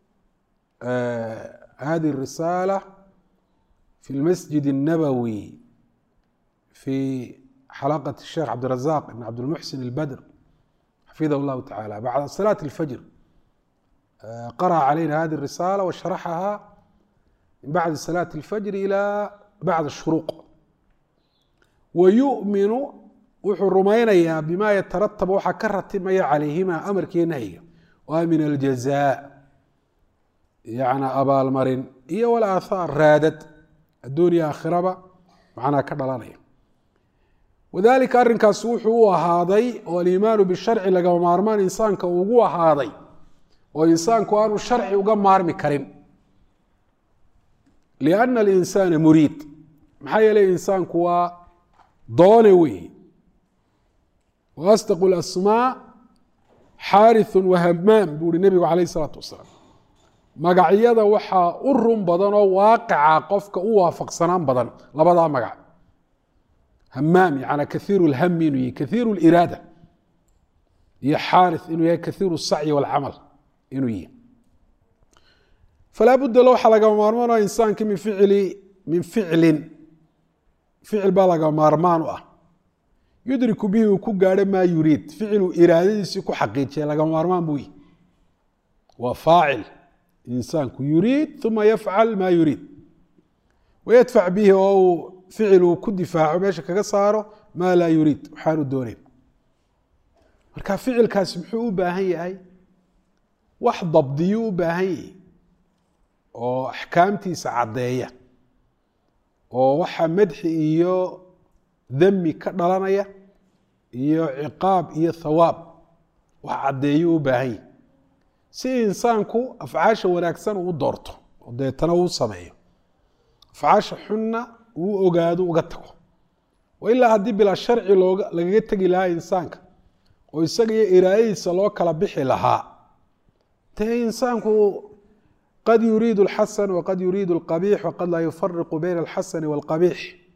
hadihi الrisaalة fi اlmasjid الnabowi fi xalaqaة الsheikh cabdirazaq ibn cabdilmuxsin اlbadr xafidah اllahu tacala bacda salaaة اlfajr qaraأa calayna hadihi الrisaalة washaraxaha min bacdi salaaة اlfajr ilى bacd الshuruuq wa yu'minu wuxuu rumaynayaa bima yataratab waxaa ka ratimaya calayhima amarkiiyo nahyiga waa min aljazaa yana abaalmarin iyo walaathaar raadad adduuniya aakhiraba macnaa ka dhalanaya wadalika arrinkaas wuxuu u ahaaday oo aliimaanu bisharci lagama maarmaan insaanka ugu ahaaday oo insaanku aanu sharci uga maarmi karin lianna alinsaana muriid maxaa yeelay insaanku waa doone weeye wa asdaqu lasmaa xaarithun wahamaam buu uhi nebigu calayh isalaatu wasalaam magacyada waxaa u run badan oo waaqica qofka u waafaqsanaan badan labadaa magac hamaam yana kaiiru lhami inuu yahy kaiiru liraada iyo xaarith inuu yahay kaiiru sacyi walcamal inuu yahy falaa budda lo waxaa lagama maarmaan ah insaankii min ficli min ficlin ficil baa laga maarmaan u ah yudriku bihi uu ku gaadho maa yuriid ficiluu iraadadiisii ku xaqiijiya lagama maarmaan buu yihi waa faacil insaanku yuriid uma yafcal maa yuriid wayadfac bihi oo uu ficil uu ku difaaco meesha kaga saaro maa laa yuriid waxaanu dooneyn marka ficilkaasi muxuu u baahan yahay wax dabdiyuu u baahan yihi oo axkaamtiisa caddeeya oo waxa madxi iyo dami ka dhalanaya iyo ciqaab iyo thawaab wax caddeeyuu u baahan yihi si insaanku afcaasha wanaagsan uu doorto oo deetana uu sameeyo afcaasha xunna uu ogaado uga tago ilaa haddii bilaa sharci looga lagaga tegi lahaa insaanka oo isaga iyo iraayadiisa loo kala bixi lahaa dee insaanku qad yuriidu alxasan waqad yuriidu alqabiix waqad laa yufariqu bayna alxasani waalqabiix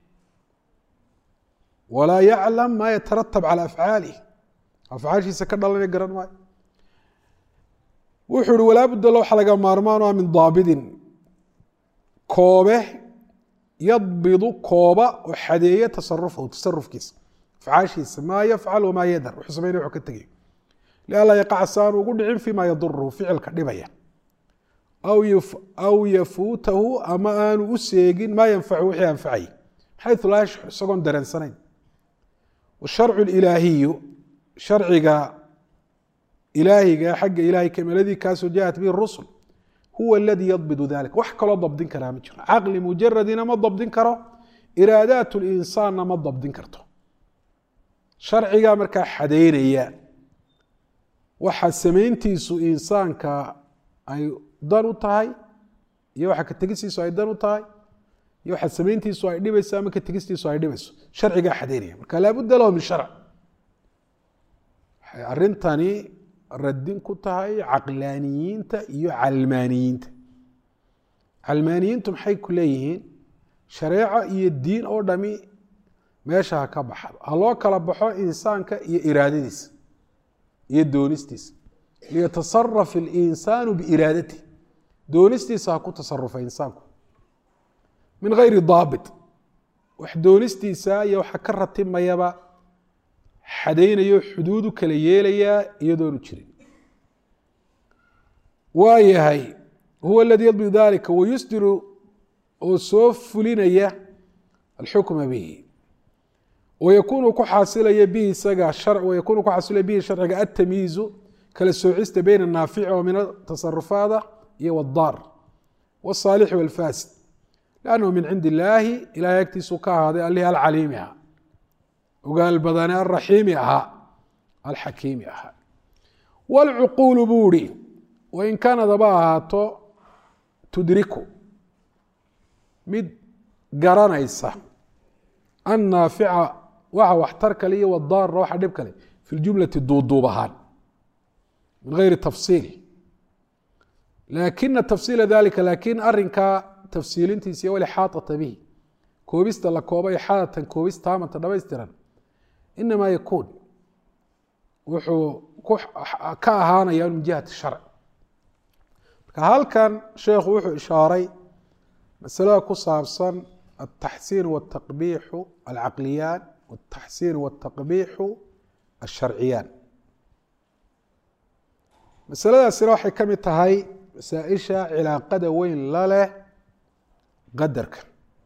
walaa yaclam maa yataratab cala afcaalih afcaashiisa ka dhalanaya garan maayo wuxuu ihi walaa budda waxa laga maarmaan ah min daabidin koobe yadbidu kooba oo xadeeya tasarufahu tasarufkiisa afcaashiisa maa yafcal wamaa yadar wuxuu sameynaya wuxuu ka tegayo lianlaa yaqaca si aanu ugu dhicin fima yaduruhu ficilka dhibaya aw yafuutahu ama aanu u seegin maa yanfacu wixii anfacay xayu laa yashcur isagoon dareensanayn washarcu ilaahiyu sharciga ilaahiga xagga ilahay kamaladii kaasoo jaءat bihi rusul huwa aladii yadbidu dalik wax kaloo dabdin karaa ma jiro caqli mujaradina ma dabdin karo iraadaat linsaanna ma dabdin karto sharcigaa markaa xadeynaya waxa samayntiisu insaanka ay dan u tahay iyo waxa ka tegistiisu ay dan u tahay iyo waxa samayntiisu ay dhibayso ama ka tegistiisu ay dhibayso sharcigaa xadeynaya marka laabudda lahu min sharc waxay arintani radin ku tahay caqlaaniyiinta iyo calmaaniyiinta calmaaniyiintu maxay ku leeyihiin shareeco iyo diin oo dhami meesha ha ka baxdo ha loo kala baxo insaanka iyo iraadadiisa iyo doonistiisa liyatasaraf اlinsaanu biiraadati doonistiisa ha ku tasarufa insaanku min gayri daabit wax doonistiisa iyo waxa ka ratimayaba xadaynayo xuduud u kala yeelayaa iyadoonu jirin waa yahay huwa aladii yadbidu dalika wayusdiru oo soo fulinaya alxukma bihi wayakunu ku xaasilaya bihi isaga wayakunu ku xaasilaya bihi sharciga atamyiizu kala soocista bayna anaafici oo min atasarufaada iyo wadaar waalsaalixi walfasid lannahu min cindi illaahi ilahay agtiisuu ka ahaaday allihii alcaliimi ahaa ogaal badane alraxiimi ahaa alxakiimi ahaa waalcuquulu buu ihi wain kaanad haba ahaato tudriku mid garanaysa annaafica waxa waxtar kale iyo wadaarna waxa dhib kale fi ljumlati duuduub ahaan min gayri tafsiil laakina tafsiila dalika laakiin arinkaa tafsiilintiisa iyo walixaaطata bihi koobista la kooba ixaadatan koobis taamanta dhamaystiran inamaa yakuun wuxuu ka ahaanaya min jihati sharc marka halkan sheekhu wuxuu ishaaray masalada ku saabsan altaxsiin wاtaqbiixu alcaqliyaan wاtaxsiin wاtaqbiixu alsharciyaan masaladaasina waxay ka mid tahay masaaisha cilaaqada weyn la leh qadarka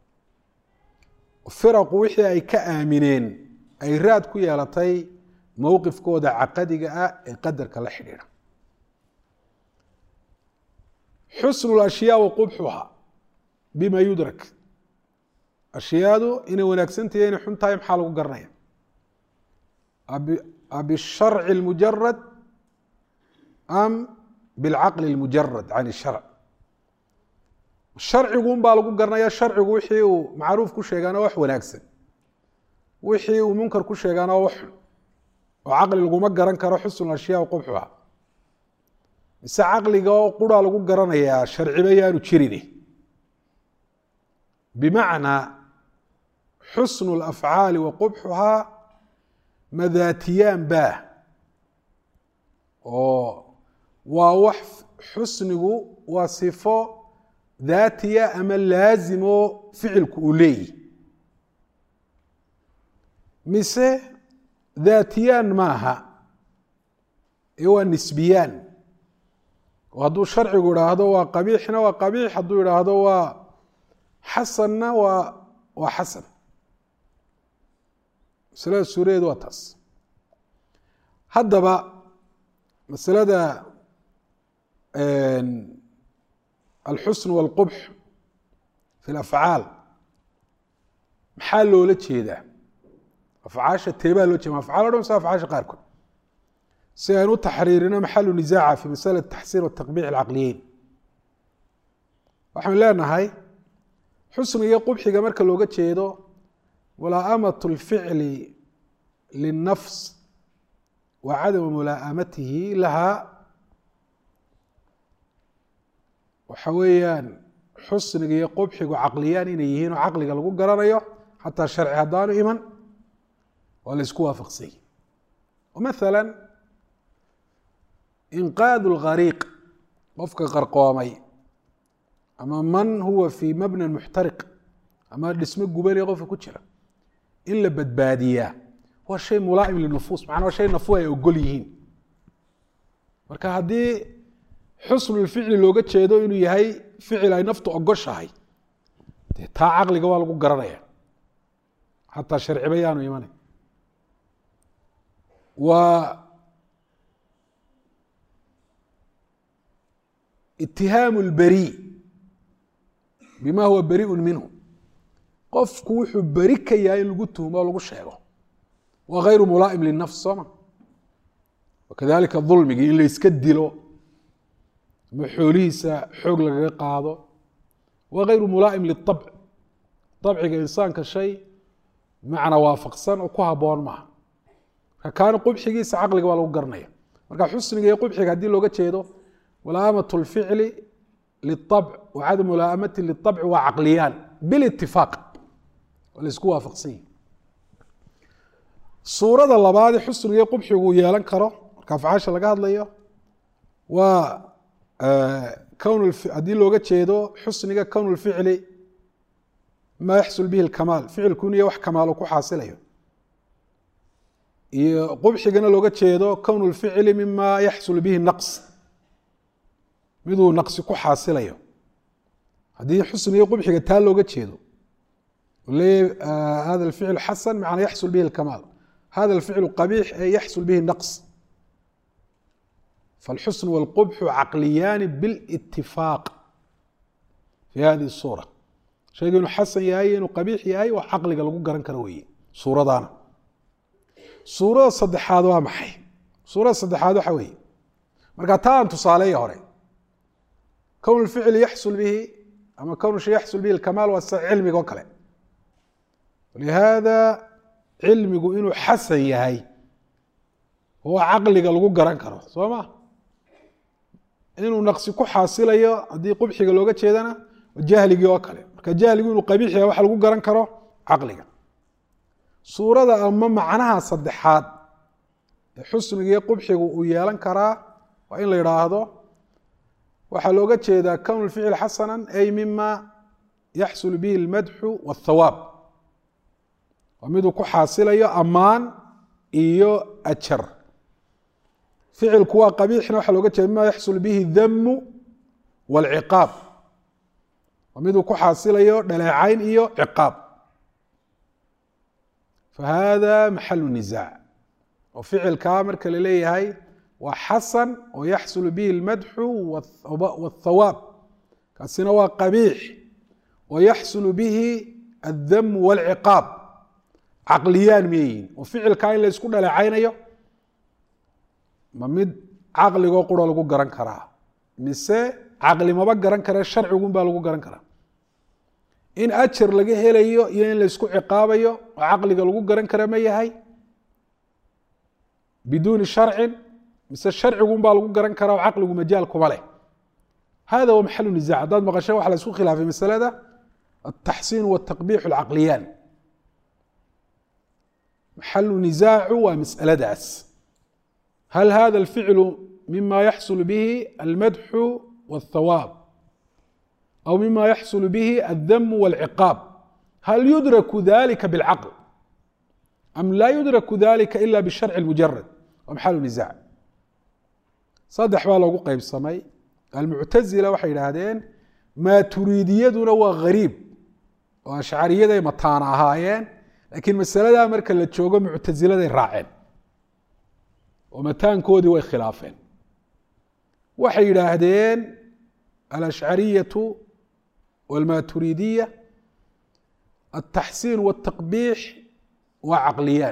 firaqu wixii ay ka aamineen ay raad ku yeelatay mowqifkooda caqadiga ah ee qadarka la xidhiidha xusnu lashyaa wa qubxuha bima yudrak ashyaadu inay wanaagsantahiy inay xun tahay maxaa lagu garanaya bisharci اlmujarad am bilcaqli اlmujarad can الsharc sharcigun baa lagu garanaya sharcigu wixii uu macruuf ku sheegaana wax wanaagsan wixii uu munkar ku sheegaana wax xun oo caqli laguma garan karo xusnu ashyaa qubxuha mise caqliga oo qura lagu garanayaa sharciba yaanu jirin bimacnaa xusnu اlafcaali wa qubxuhaa madaatiyaan baah oo waa wax xusnigu waa sifo daatiya ama laazimo ficilku uu leeyihi mise daatiyaan maaha ee waa nisbiyaan oo hadduu sharcigu idhaahdo waa qabiixna waa qabiix hadduu idhaahdo waa xasanna waa waa xasan masalada suuradeedu waa taas haddaba masalada alxusn wاlqubx fi اlafcaal maxaa loola jeedaa afcaasha teebaa loo jeeda afcaal o dhan mise afcaasha qaarkood si aynu u taxriirino maxalu nisaaca fi masala taxsiin wataqbiix alcaqliyeyn waxaynu leenahay xusniga iyo qubxiga marka looga jeedo mulaaamaة اlficli liلnafs wa cadamu mulaa'amatihi laha waxa weeyaan xusniga iyo qubxigu caqliyaan inay yihiin oo caqliga lagu garanayo xataa sharci haddaanu iman waa la isku waafaqsany maala inqaad اlgariiq qofka qarqoomay ama man huwa fii mabnan muxtariq ama dhismo gubanaya qofka ku jira in la badbaadiyaa waa shay mulaa'im linufuus macnaa waa shay nafu ay ogol yihiin marka haddii xusnulficli looga jeedo inuu yahay ficil ay naftu ogoshahay dee taa caqliga waa lagu garanaya xataa sharciba yaanu imanay waa itihaamu lberi bima huwa beriun minhu qofku wuxuu beri ka yahay in lagu tuhmo o lagu sheego waa hayru mulaa'im linafs sooma wakadalika dulmigii in la yska dilo ama xoolihiisa xoog lagaga qaado waa hayru mulaa'im liabc abciga insaanka shay macna waafaqsan oo ku haboon maaha marka kaana qubxigiisa caqliga waa lagu garanaya marka xusniga iyo qubxiga haddii looga jeedo mulaamat اlficli liلطabc wa cadam mulaamati liلطabci waa caqliyaan bilitifaaq waa la isku waafaqsan yihi suurada labaadee xusniga iyo qubxigu uu yeelan karo marka afcaasha laga hadlayo waawn haddii looga jeedo xusniga kown اlficli ma yaxsul bihi اlkamaal ficilku inu ya wax kamaalo ku xaasilayo iyo qubxigana looga jeedo kown اlficli mima yaxsul bihi naqs miduu naqsi ku xaasilayo haddii xusniga qubxiga taa looga jeedo leeya hada اlficl xasan macnaa yaxsul bihi اlkamaal hada اlficl qabiix ee yaxsul bihi naqs فالxusن والqبح caqliyaani bاlاtifaaq fi hadihi الsuura shayga inuu xasan yahay inuu qabiix yahay wax caqliga lagu garan karo weye suuradaana suurada saddexaad waa maxay suurada saddexaad waxa weeye marka taa aan tusaaleeya hore kown اlficli yaxsul bihi ama kown shay yaxsul bihi اlkamaal waa sida cilmiga oo kale lihaada cilmigu inuu xasan yahay oo caqliga lagu garan karo soo ma inuu naqsi ku xaasilayo haddii qubxiga looga jeedana jahligii oo kale marka jahligu inuu qabiix yahay waxa lagu garan karo caqliga suurada ama macnaha saddexaad ee xusniga iyo qubxigu uu yeelan karaa waa in la yidhaahdo waxaa looga jeedaa kown lficil xasana ay mima yaxsul bihi اlmadxu wاthawaab waa miduu ku xaasilayo ammaan iyo ajar ficilku waa qabiixna waxaa looga jeeda mima yaxsul bihi damu wاlciqaab waa miduu ku xaasilayo dhaleecayn iyo ciqaab fahada maxalu nisaac oo ficilkaa marka la leeyahay waa xasan oo yaxsul bihi اlmadxu wاthawaab kaasina waa qabiix oo yaxsul bihi الdamu wاlciqaab caqliyaan miyayihin oo ficilkaa in la isku dhaleecaynayo ma mid caqligoo quro lagu garan karaa mise caqli maba garan kare sharcigun baa lagu garan karaa in ajar laga helayo iyo in la isku ciqaabayo oo caqliga lagu garan kara ma yahay biduuni sharcin mise sharcigun baa lagu garan karaa oo caqligu majaal kuma leh hada wa maxalu nizac haddaad maqashe waxa la isku khilaafay masalada altaxsiin waltaqbiix alcaqliyaan maxalu nisaacu waa masaladaas hal hada alficlu mima yaxsul bihi almadxu wاthawaab aw mima yaxsul bihi aldamu wاlciqaab hal yudraku dalika bاlcaql am laa yudraku dalika ila bisharci mujarad waa maxalu nisaac saddex baa loogu qeybsamay almuctazila waxay yidhaahdeen maaturiidiyaduna waa gariib oo ashcariyaday mataana ahaayeen laakiin masaladaa marka la joogo muctasiladay raaceen oo mataankoodii way khilaafeen waxay yidhaahdeen alashcariyatu walmaturiidiya altaxsiin waltaqbiix waa caqliyaan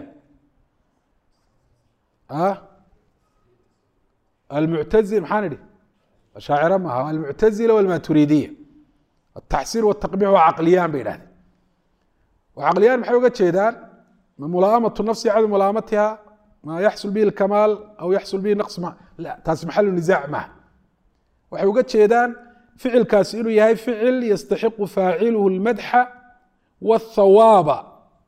almuctazil maxaan idhi ashaacira maaha almuctazila walmaturiidiya altaxsiin waltaqbiix waa caqliyaan bay yidhahdeen waa caqliyaan maxay uga jeedaan ma mulaaamatu nafsi cadu mulaamatiha ma yaxsul bihi lkamaal aw yaxsul bihi naqs ma la taasi maxalu nisaac maaha waxay uga jeedaan ficilkaasi inuu yahay ficil yastaxiqu faaciluhu lmadxa wاthawaaba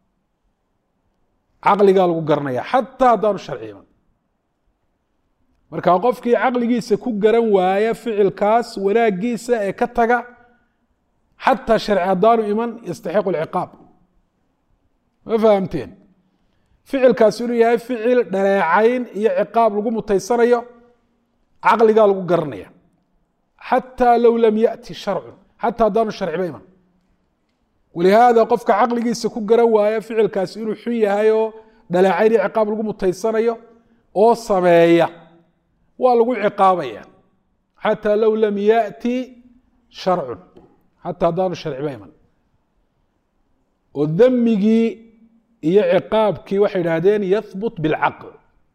caqligaa lagu garanaya xataa haddaanu sharci iman marka qofkii caqligiisa ku garan waaya ficilkaas wanaagiisa ee ka taga xataa sharci haddaanu iman yastaxiqu lciqaab ma fahamteen ficilkaasi inuu yahay ficil dhaleecayn iyo ciqaab lagu mutaysanayo caqligaa lagu garanaya xataa low lam yati sharcu xataa haddaanu sharciba iman walihaada qofka caqligiisa ku garan waaya ficilkaasi inuu xun yahay oo dhaleecayn iyo ciqaab lagu mutaysanayo oo sameeya waa lagu ciqaabaya xataa low lam yati sharcun xataa haddaanu sharciba iman oo damigii iyo ciqaabkii waxay idhahdeen yahbut bilcaql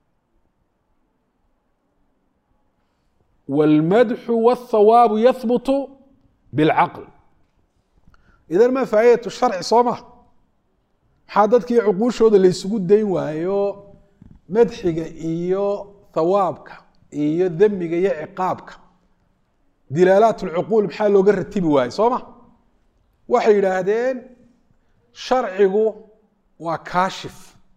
wاlmadxu wاthawaabu yahbutu bilcaql idan ma faa'idatu sharci soo ma maxaa dadkii cuquushooda laysugu dayn waayo madxiga iyo thawaabka iyo demiga iyo ciqaabka dilaalaat اlcuquul maxaa looga ratibi waaye soo ma waxay yidhaahdeen sharcigu waa kaashif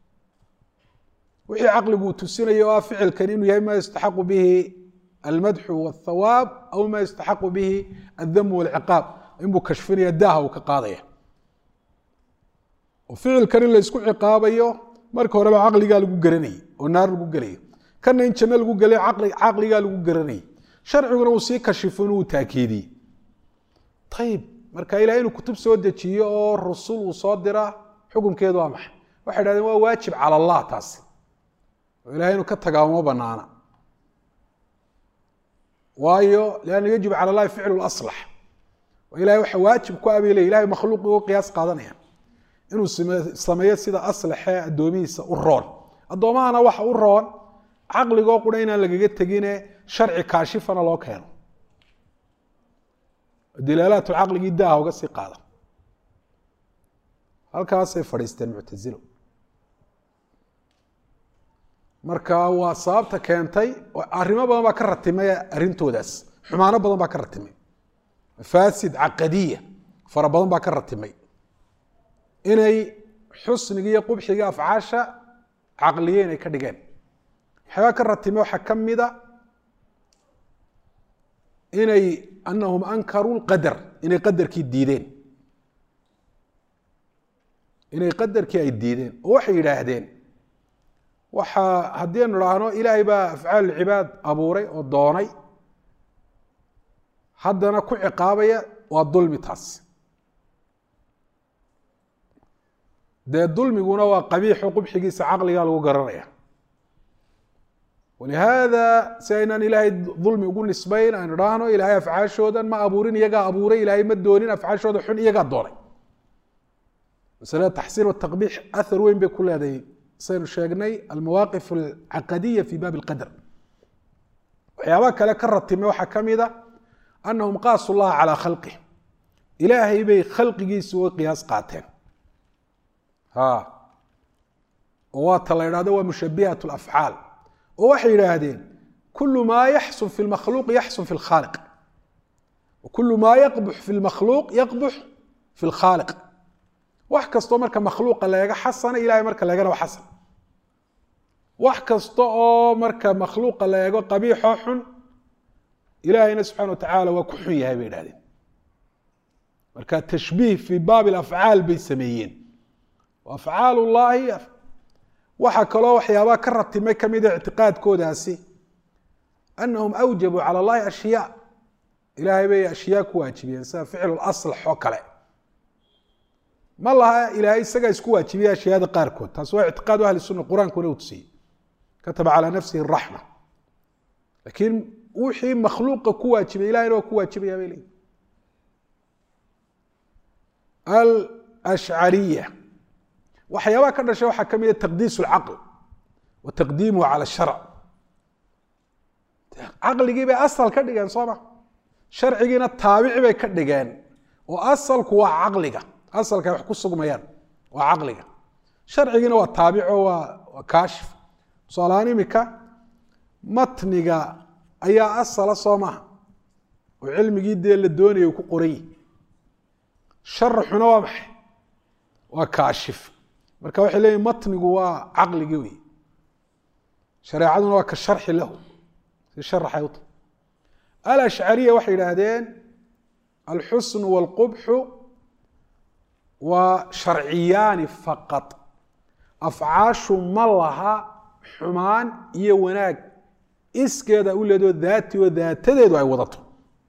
wixii caqligu uu tusinaya o ah ficilkan inuu yahay ma yastaxaqu bihi almadxu wاthawaab aw ma yastaxaqu bihi aldam wاlciqaab inbuu kashfinaya daaha uu ka qaadaya oo ficilkan in la ysku ciqaabayo marka horeba caqligaa lagu garanayay oo naar lagu gelayo kana in janno lagu gelayo caqligaa lagu garanayay sharciguna uu sii kashifo inuu taakiidiyey ayib marka ilahay inuu kutub soo dejiyo oo rusul uu soo dira xukunkeedu waa maxay waxay dhahdeen waa waajib cala allah taasi oo ilahay inuu ka tagaa uma banaana waayo lianna yajib cala allahi ficlu laslax oo ilahay waxa waajib ku abile ilahay makhluuq uga qiyaas qaadanaya inuu sameeyo sida aslaxee addoomihiisa u roon addoomahana waxa u roon caqligoo qura inaan lagaga tegine sharci kaashifana loo keeno dilaalaatu caqligii daaha uga sii qaada halkaasay fadhiisteen muctasilo marka waa sababta keentay arrimo badan baa ka ratimay arrintoodaas xumaano badan baa ka ratimay mafaasid caqadiya fara badan baa ka ratimay inay xusniga iyo qubxiga afcaasha caqliye inay ka dhigeen waxyaabaa ka ratimay waxaa ka mida inay anahum ankaruu lqadar inay qadarkii diideen inay qadarkii ay diideen oo waxay yidhaahdeen waxaa haddii aynu idhaahno ilaahay baa afcaal cibaad abuuray oo doonay haddana ku ciqaabaya waa dulmi taas dee dulmiguna waa qabiixo qubxigiisa caqligaa lagu garanaya walihaada si aynaan ilaahay dulmi ugu nisbayn aynu idhaahno ilaahay afcaashoodan ma abuurin iyagaa abuuray ilaahay ma doonin afcaashooda xun iyagaa doonay masalada taxsiin wataqbiix athar weyn bay ku leedahay saynu sheegnay almawaaqif alcaqadiya fi baabi alqadar waxyaabaha kale ka ratimay waxaa ka mid a anahum qaasu llaha calaa khalqih ilaahay bay khalqigiisa uga qiyaas qaateen ha oo waata la idhahdo waa mushabihat lafcaal oo waxay yidhaahdeen kulu maa yaxsun fi lmakhluuq yaxsun fi lkhaaliq wakulu maa yaqbux fi lmakhluuq yaqbux fi lkhaaliq wax kastoo marka makhluuqa laega xasana ilahay marka laegana waa xasan wax kasta oo marka makhluuqa la eego qabiixoo xun ilaahayna subxana wa tacaala waa ku xun yahay bay idhahdeen marka tashbiih fii baabi alafcaal bay sameeyeen afcaal llahi waxaa kaloo waxyaabaha ka ratimay kamida ictiqaadkoodaasi anahum awjabuu cala allahi ashyaa ilaahay bay ashyaa ku waajibiyeen sida ficlu laslax oo kale ma laha ilaahay isagaa isku waajibiya ashyaada qaarkood taas waa ictiqaadu ahli sunna qur-aankuna uu tusiyey kataba calaa nafsihi raxma laakiin wixii makhluuqa ku waajibay ilahayna waa ku waajibaya bay leeyihin alashcariya waxyaabaha ka dhashay waxaa ka mid a taqdiis اlcaql wa taqdiimuhu cala sharc caqligii bay asal ka dhigeen soo ma sharcigiina taabici bay ka dhigeen oo asalku waa caqliga asalka ay wax ku sugmayaan waa caqliga sharcigiina waa taabico waa waa kaashif tusaalahaan imika matniga ayaa asala soo maha oo cilmigii dee la doonaya ku qoran yihi sharaxuna waa maxay waa kaashif marka waxay leeyihin matnigu waa caqligii wey shareecaduna waa ka sharxi lahu si sharaxay u tahay alashcariya waxay yidhaahdeen alxusnu wاlqubxu waa sharciyaani faqad afcaashu ma laha xumaan iyo wanaag iskeeda u leedoo daati oo daatadeedu ay wadato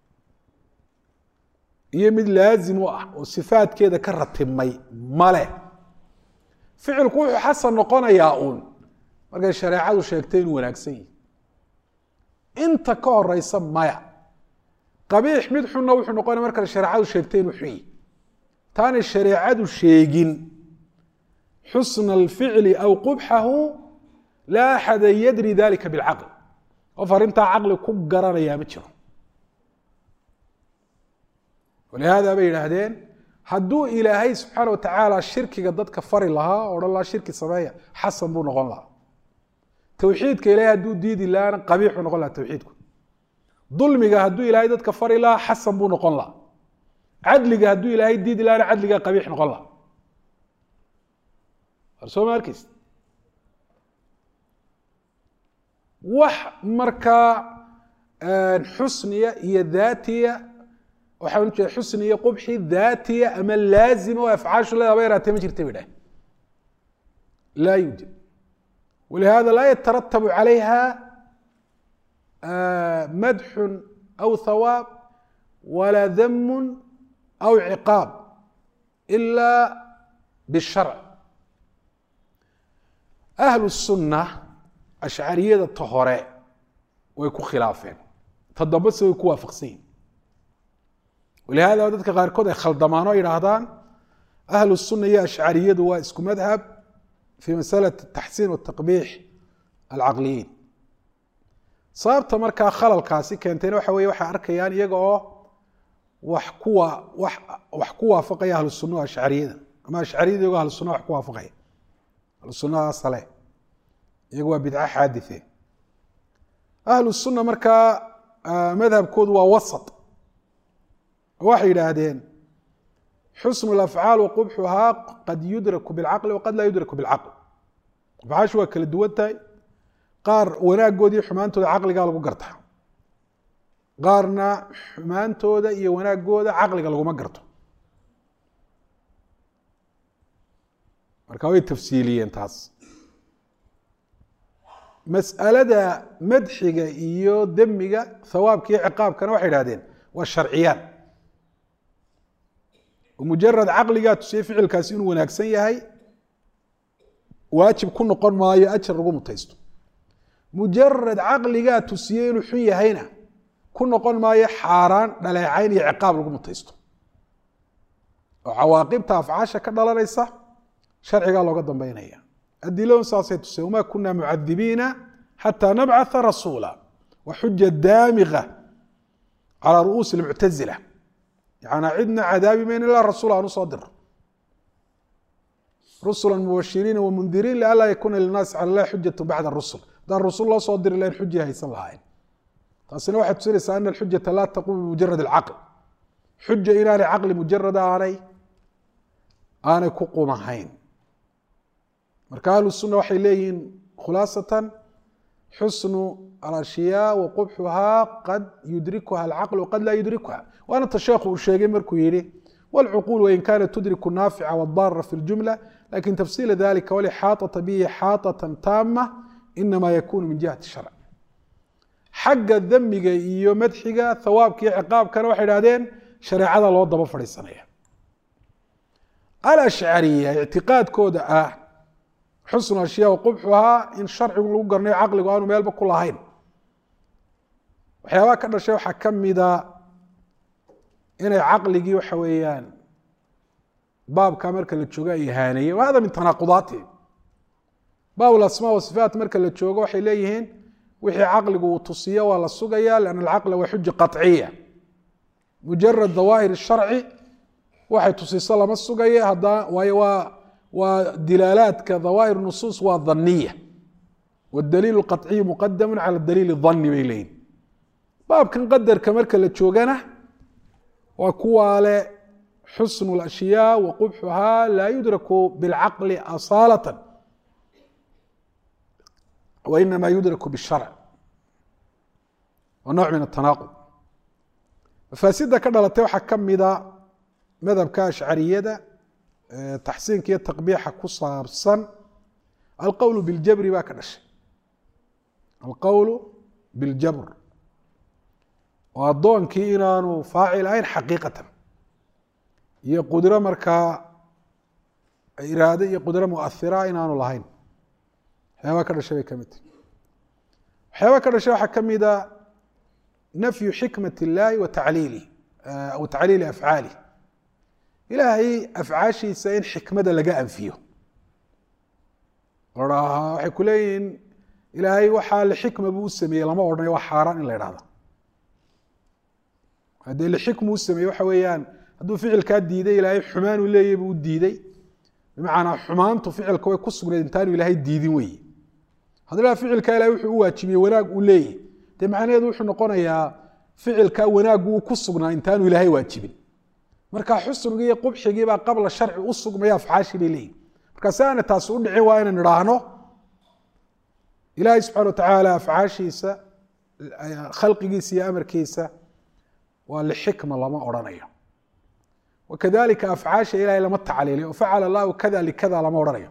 iyo mid laazim u ah oo sifaadkeeda ka ratibmay male ficilku wuxuu xasan noqonayaa uun markay shareecadu sheegtay inuu wanaagsan yihi inta ka horeysa maya qabiix mid xunna wuxuu noqonaya markay shareecadu sheegtay inuu xun yihi taanay shareecadu sheegin xusna alficli aw qubxahu laa axada yadri dalika bilcaql qof arrintaa caqli ku garanayaa ma jiro walihaada bay yidhaahdeen hadduu ilaahay subxaana wa tacaala shirkiga dadka fari lahaa o odhan lahaa shirki sameeya xasan buu noqon lahaa towxiidka ilahay hadduu diidi lahaana qabiixuu noqon lahaa towxiidku dulmiga hadduu ilaahay dadka fari lahaa xasan buu noqon lahaa cadliga hadduu ilaahay diidi lahaana cadligaa qabiix noqon lahaa war soo ma arkeysa wax markaa xusniya iyo daatiya waxaan ujeeda xusni iyo qubxi daatiya ama laazima oo afcaashu leeda haba yaraatee ma jirta ba idhaah laa yuujad walihada laa yataratabu calayha madxun aw thawaab walaa damun aw ciqaab ila bisharc ahlu sunna ashcariyada ta hore way ku khilaafeen ta dambese way ku waafaqsan yihin walihada dadka qaarkood ay khaldamaan oo yidhaahdaan ahlu sunna iyo ashcariyadu waa isku madhab fi masalati taxsiin wataqbiix alcaqliyiin sababta markaa khalalkaasi keentayna waxa weye waxay arkayaan iyaga oo wax kuwa wax wax ku waafaqaya ahlu sunna ashcariyada ama ashcariyada iyagoo ahlu sunna wax ku waafaqaya ahlu sunnaha sale iyagu waa bidco xaadithe ahlu sunna markaa madhabkoodu waa wasat waxay yidhaahdeen xusnu lafcaal waqubxuhaa qad yudraku bilcaqli waqad laa yudraku bilcaql afcaashu waa kala duwan tahay qaar wanaagooda iyo xumaantooda caqligaa lagu gartaa qaarna xumaantooda iyo wanaagooda caqliga laguma garto marka way tafsiiliyeen taas mas'alada madxiga iyo demiga thawaabka iyo ciqaabkana waxay idhahdeen waa sharciyaan mujarad caqligaa tusiyey ficilkaasi inuu wanaagsan yahay waajib ku noqon maayo ajar lagu mutaysto mujarad caqligaa tusiyey inuu xun yahayna ku noqon maayo xaaraan dhaleecayn iyo ciqaab lagu mutaysto oo cawaaqibta afcaasha ka dhalanaysa sharcigaa looga dambeynaya adiladun saasay tuseen wamaa kunaa mucadibiina xataa nabcatha rasuula wa xuja daamiqa calaa ru'uusi lmuctazila yana cidna cadaabi mayn ilaa rasuul aan usoo diro rusula mubashiriina wamundiriin lianlaa yakuuna linaasi cala llahi xujatu bacda rusul haddaan rusul loo soo diri lahayn xuji haysan lahayn taasina waxay tusinaysaa ana alxujata laa taqumu bimujarad alcaql xuja inaanay caqli mujarada aanay aanay ku qumahayn marka ahlu sunna waxay leeyihiin khulaasatan xusnu alashyaa wa qubxuhaa qad yudrikuha alcaql waqad laa yudrikuha waana ta sheekhu uu sheegay markuu yihi wاlcuquul wain kanat tudriku naafica wاdara fi اljumla lakin tafsiila dalika walixaaطaةa bihi xaaطaة taama inama yakunu min jihati sharc xagga demiga iyo madxiga thawaabka iyo ciqaabkana waxay idhahdeen shareecada loo daba fadhiisanaya alashcariya ictiqaadkooda ah xusnu ashyaa qubxuhaa in sharcigu lagu garanayo caqligu aanu meelba ku lahayn waxyaabaha ka dhashay waxaa ka mida inay caqligii waxa weeyaan baabka marka la joogo ay ihaaneeyeen wa hada min tanaaqudaatihim baab lasmaa wasifaat marka la joogo waxay leeyihiin wixii caqligu uu tusiyo waa la sugaya lianna alcaqla waa xuja qaطciya mujarad dawaahir sharci waxay tusiso lama sugayo hadda waayo waa waa dilaalaadka dawaahir nusuus waa dhaniya wdaliil qaطciyu muqadamu cala daliil dani bay leeyihin baabkan qadarka marka la joogana waa kuwaa le xusn اlashyaa wa qubxuhaa laa yudraku biاlcaqli asaalata wa inama yudraku bالsharc wa nooc min atanaqud mafaasida ka dhalatay waxaa ka mida madhabka ashcariyada taxsiinka iyo taqbiixa ku saabsan alqowl biاljabri baa ka dhashay alqowl biاljabr oo addoonkii inaanu faacil ahayn xaqiiqatan iyo qudro markaa iraade iyo qudro muahira inaanu lahayn waxyaabaa ka dhashay bay ka mid tahy waxyaabaa ka dhashay waxaa ka mida nafyu xikmat اllahi wa tacliilih aw tacliili afcaalih ilaahay afcaashiisa in xikmada laga anfiyo waxay ku leeyihiin ilaahay waxaa lixikma buu u sameeyey lama odhanayo waa xaaraan in la idhahda haddee lixikmu u sameeyey waxa weeyaan hadduu ficilkaa diiday ilaahay xumaan uu leeyahy buu u diiday bimacnaa xumaantu ficilka way ku sugnayd intaanu ilaahay diidin weeye haddii la ficilkaa ilahay wuxuu u waajibiyey wanaag uu leeyahy dee macnaheedu wuxuu noqonayaa ficilkaa wanaaggu uu ku sugnaa intaanu ilaahay waajibin marka xusnigii iyo qubxigii baa qabla sharci u sugmaya afcaashii bay leeyihin marka si aana taasi u dhicin waa inaan idhaahno ilaahay subxana watacaala afcaashiisa khalqigiisa iyo amarkiisa waa lixikma lama odhanayo wakadalika afcaasha ilahay lama tacliiliyo facala allahu kada likada lama odhanayo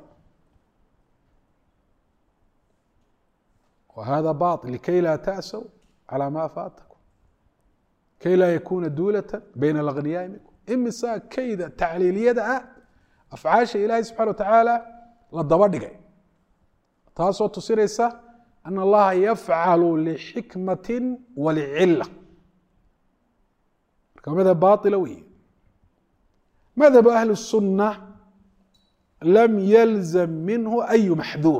whada bail likay laa ta'saw calى ma faatakum kay laa yakuna duulata bayna alagniyaai minkum imisa kayda tacliiliyada ah afcaasha ilaahay subxana watacaala la daba dhigay taasoo tusinaysa ana allaha yafcalu lixikmati walicila marka madhab baila wey madhabu ahli الsuna lam yalzam minhu ayu maxduur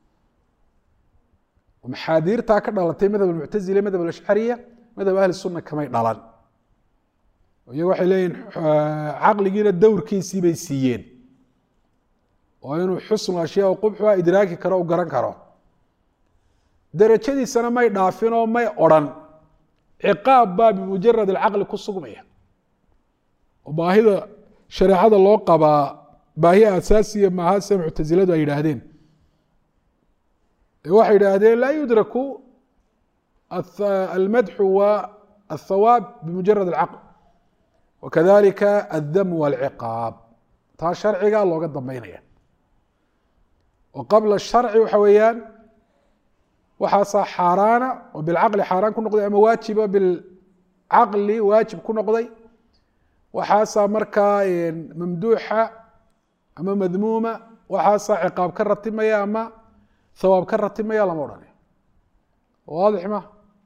maxaadiirtaa ka dhalatay madhab almuctazila madhab alashcariya madhab ahli suna kamay dhalan iyago waxay leeyihin caqligiina dowrkiisii bay siiyeen oo inuu xusnu ashyaa qubxuha idraaki karo u garan karo derajadiisana may dhaafin oo may odrhan ciqaab baa bimujarad alcaqli ku sugmaya oo baahida shareecada loo qabaa baahi asaasiya maaha sida muctasiladu ay yidhaahdeen waxay yidhaahdeen laa yudraku almadxu wa athawaab bimujarad alcaql wakadalika aldam walciqaab taa sharciga looga dambeynaya oo qabla sharci waxa weeyaan waxaasaa xaaraana oo bilcaqli xaaraan ku noqday ama waajiba bilcaqli waajib ku noqday waxaasaa markaa mamduuxa ama madmuuma waxaasaa ciqaab ka ratimaya ama hawaab ka ratimaya lama odhanayo waadix ma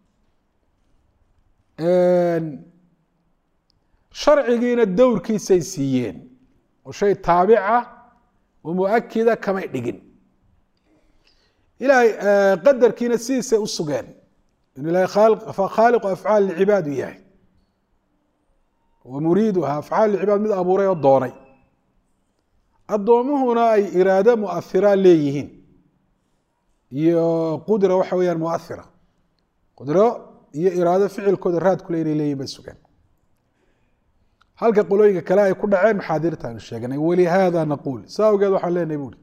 sharcigiina dowrkiisay siiyeen oo shay taabica oo muakida kamay dhigin ilahay qadarkiina sidiisay u sugeen in ilahay khaaliqu afcaal lcibaad u yahay wa muriiduha afcaal lcibaad mid abuuray oo doonay addoomuhuna ay iraado muahiraa leeyihiin iyo qudra waxa weyaan muahira qudro iyo iraado ficilkooda raadkule inay leeyihin bay sugeen halka qolooyinka kale ay ku dhaceen maxaadirta aynu sheeganay walihaada naquul saa awgeed waxaan leenahay buuri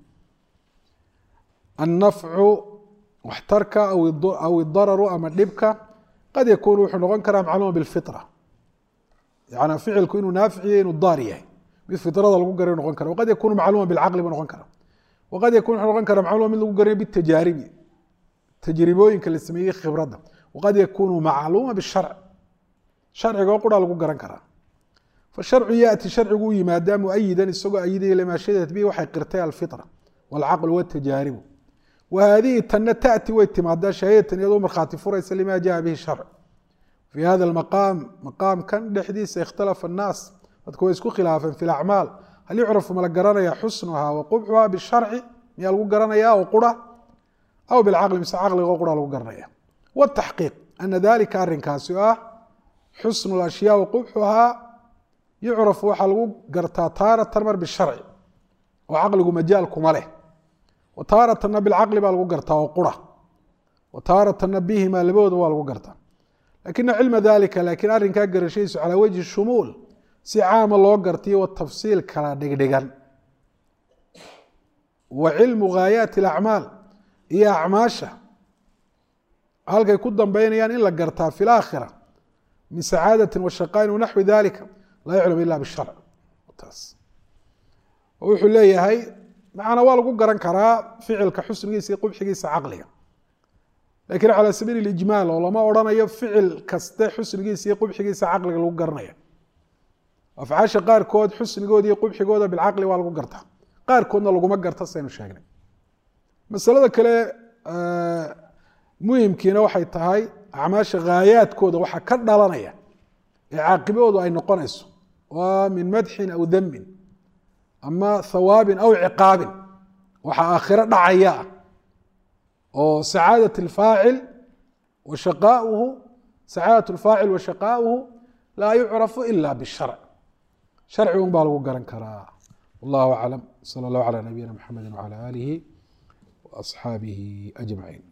annafcu waxtarka aw idararu ama dhibka qad yakuunu wuxuu noqon karaa macluuma bilfitra yani ficilku inuu naaficiyo inuu daar yahay mid fitrada lagu garay noqon kara waqad yakunu macluuma bilcaqli buu noqon kara waqad yakun wuxuu noqon kara macluuma mid lagu garanayo bitajaaribi tajribooyinka la sameeyey khibradda waqad yakunu macluuma bisharc sharciga oo qura lagu garan karaa fasharcu yaati sharcigu u yimaadaa muayidan isagoo ayidaya limaa shadat bihi waxay qirtay alfitra walcaqlu watajaaribu wa haadihi tanna taati way timaadaa shahaadatan iyadoo markhaati furaysa lima jaa bihi sharc fi hada maqaam maqaamkan dhexdiisa ikhtalafa annaas dadku way isku khilaafeen fi lacmaal hal yucrafu ma la garanaya xusnuhaa wa qubxuhaa bisharci miyaa lagu garanaya oo qura aw bilcaqli mise caqliga oo qura lagu garanaya wataxqiiq ana dalika arrinkaasi oo ah xusnu lashyaa wa qubxuhaa yucrafu waxaa lagu gartaa taaratan mar bisharci oo caqligu majaal kuma leh wa taaratanna bilcaqli baa lagu gartaa oo qura wa taaratanna bihima labadooda waa lagu gartaa lakina cilma dalika laakiin arrinkaa garashadiisu calaa wajhi shumuul si caama loo gartiyo watafsiil kala dhigdhigan wa cilmu gaayaati alacmaal iyo acmaasha halkay ku dambeynayaan in la gartaa fi laakhira min sacaadatin wa shaqaain wanaxwi dalika laa yuclam ila bisharc taas wuxuu leeyahay macana waa lagu garan karaa ficilka xusnigiisa iyo qubxigiisa caqliga lakiin calى sabiil اijmaal oo lama odhanayo ficil kaste xusnigiisa iyo qubxigiisa caqliga lagu garanaya afcaasha qaarkood xusnigooda iyo qubxigooda bilcaqli waa lagu gartaa qaarkoodna laguma garta saynu sheegnay masalada kale muhimkiina waxay tahay acmaasha haayaadkooda waxaa ka dhalanaya ee caaqibadoodu ay noqonayso waa min madxin aw damin ama hawaabin aw ciqaabin waxa aakhiro dhacaya ah oo sacaadat اlfaacil wa shaqaauhu sacaadat اlfaacil wa shaqaauhu laa yucrafu ila bisharc sharcigun baa lagu garan karaa wallahu aclam salى اllah calى nabiyina mxamedi wعalى alihi وaصxaabihi أجmaعin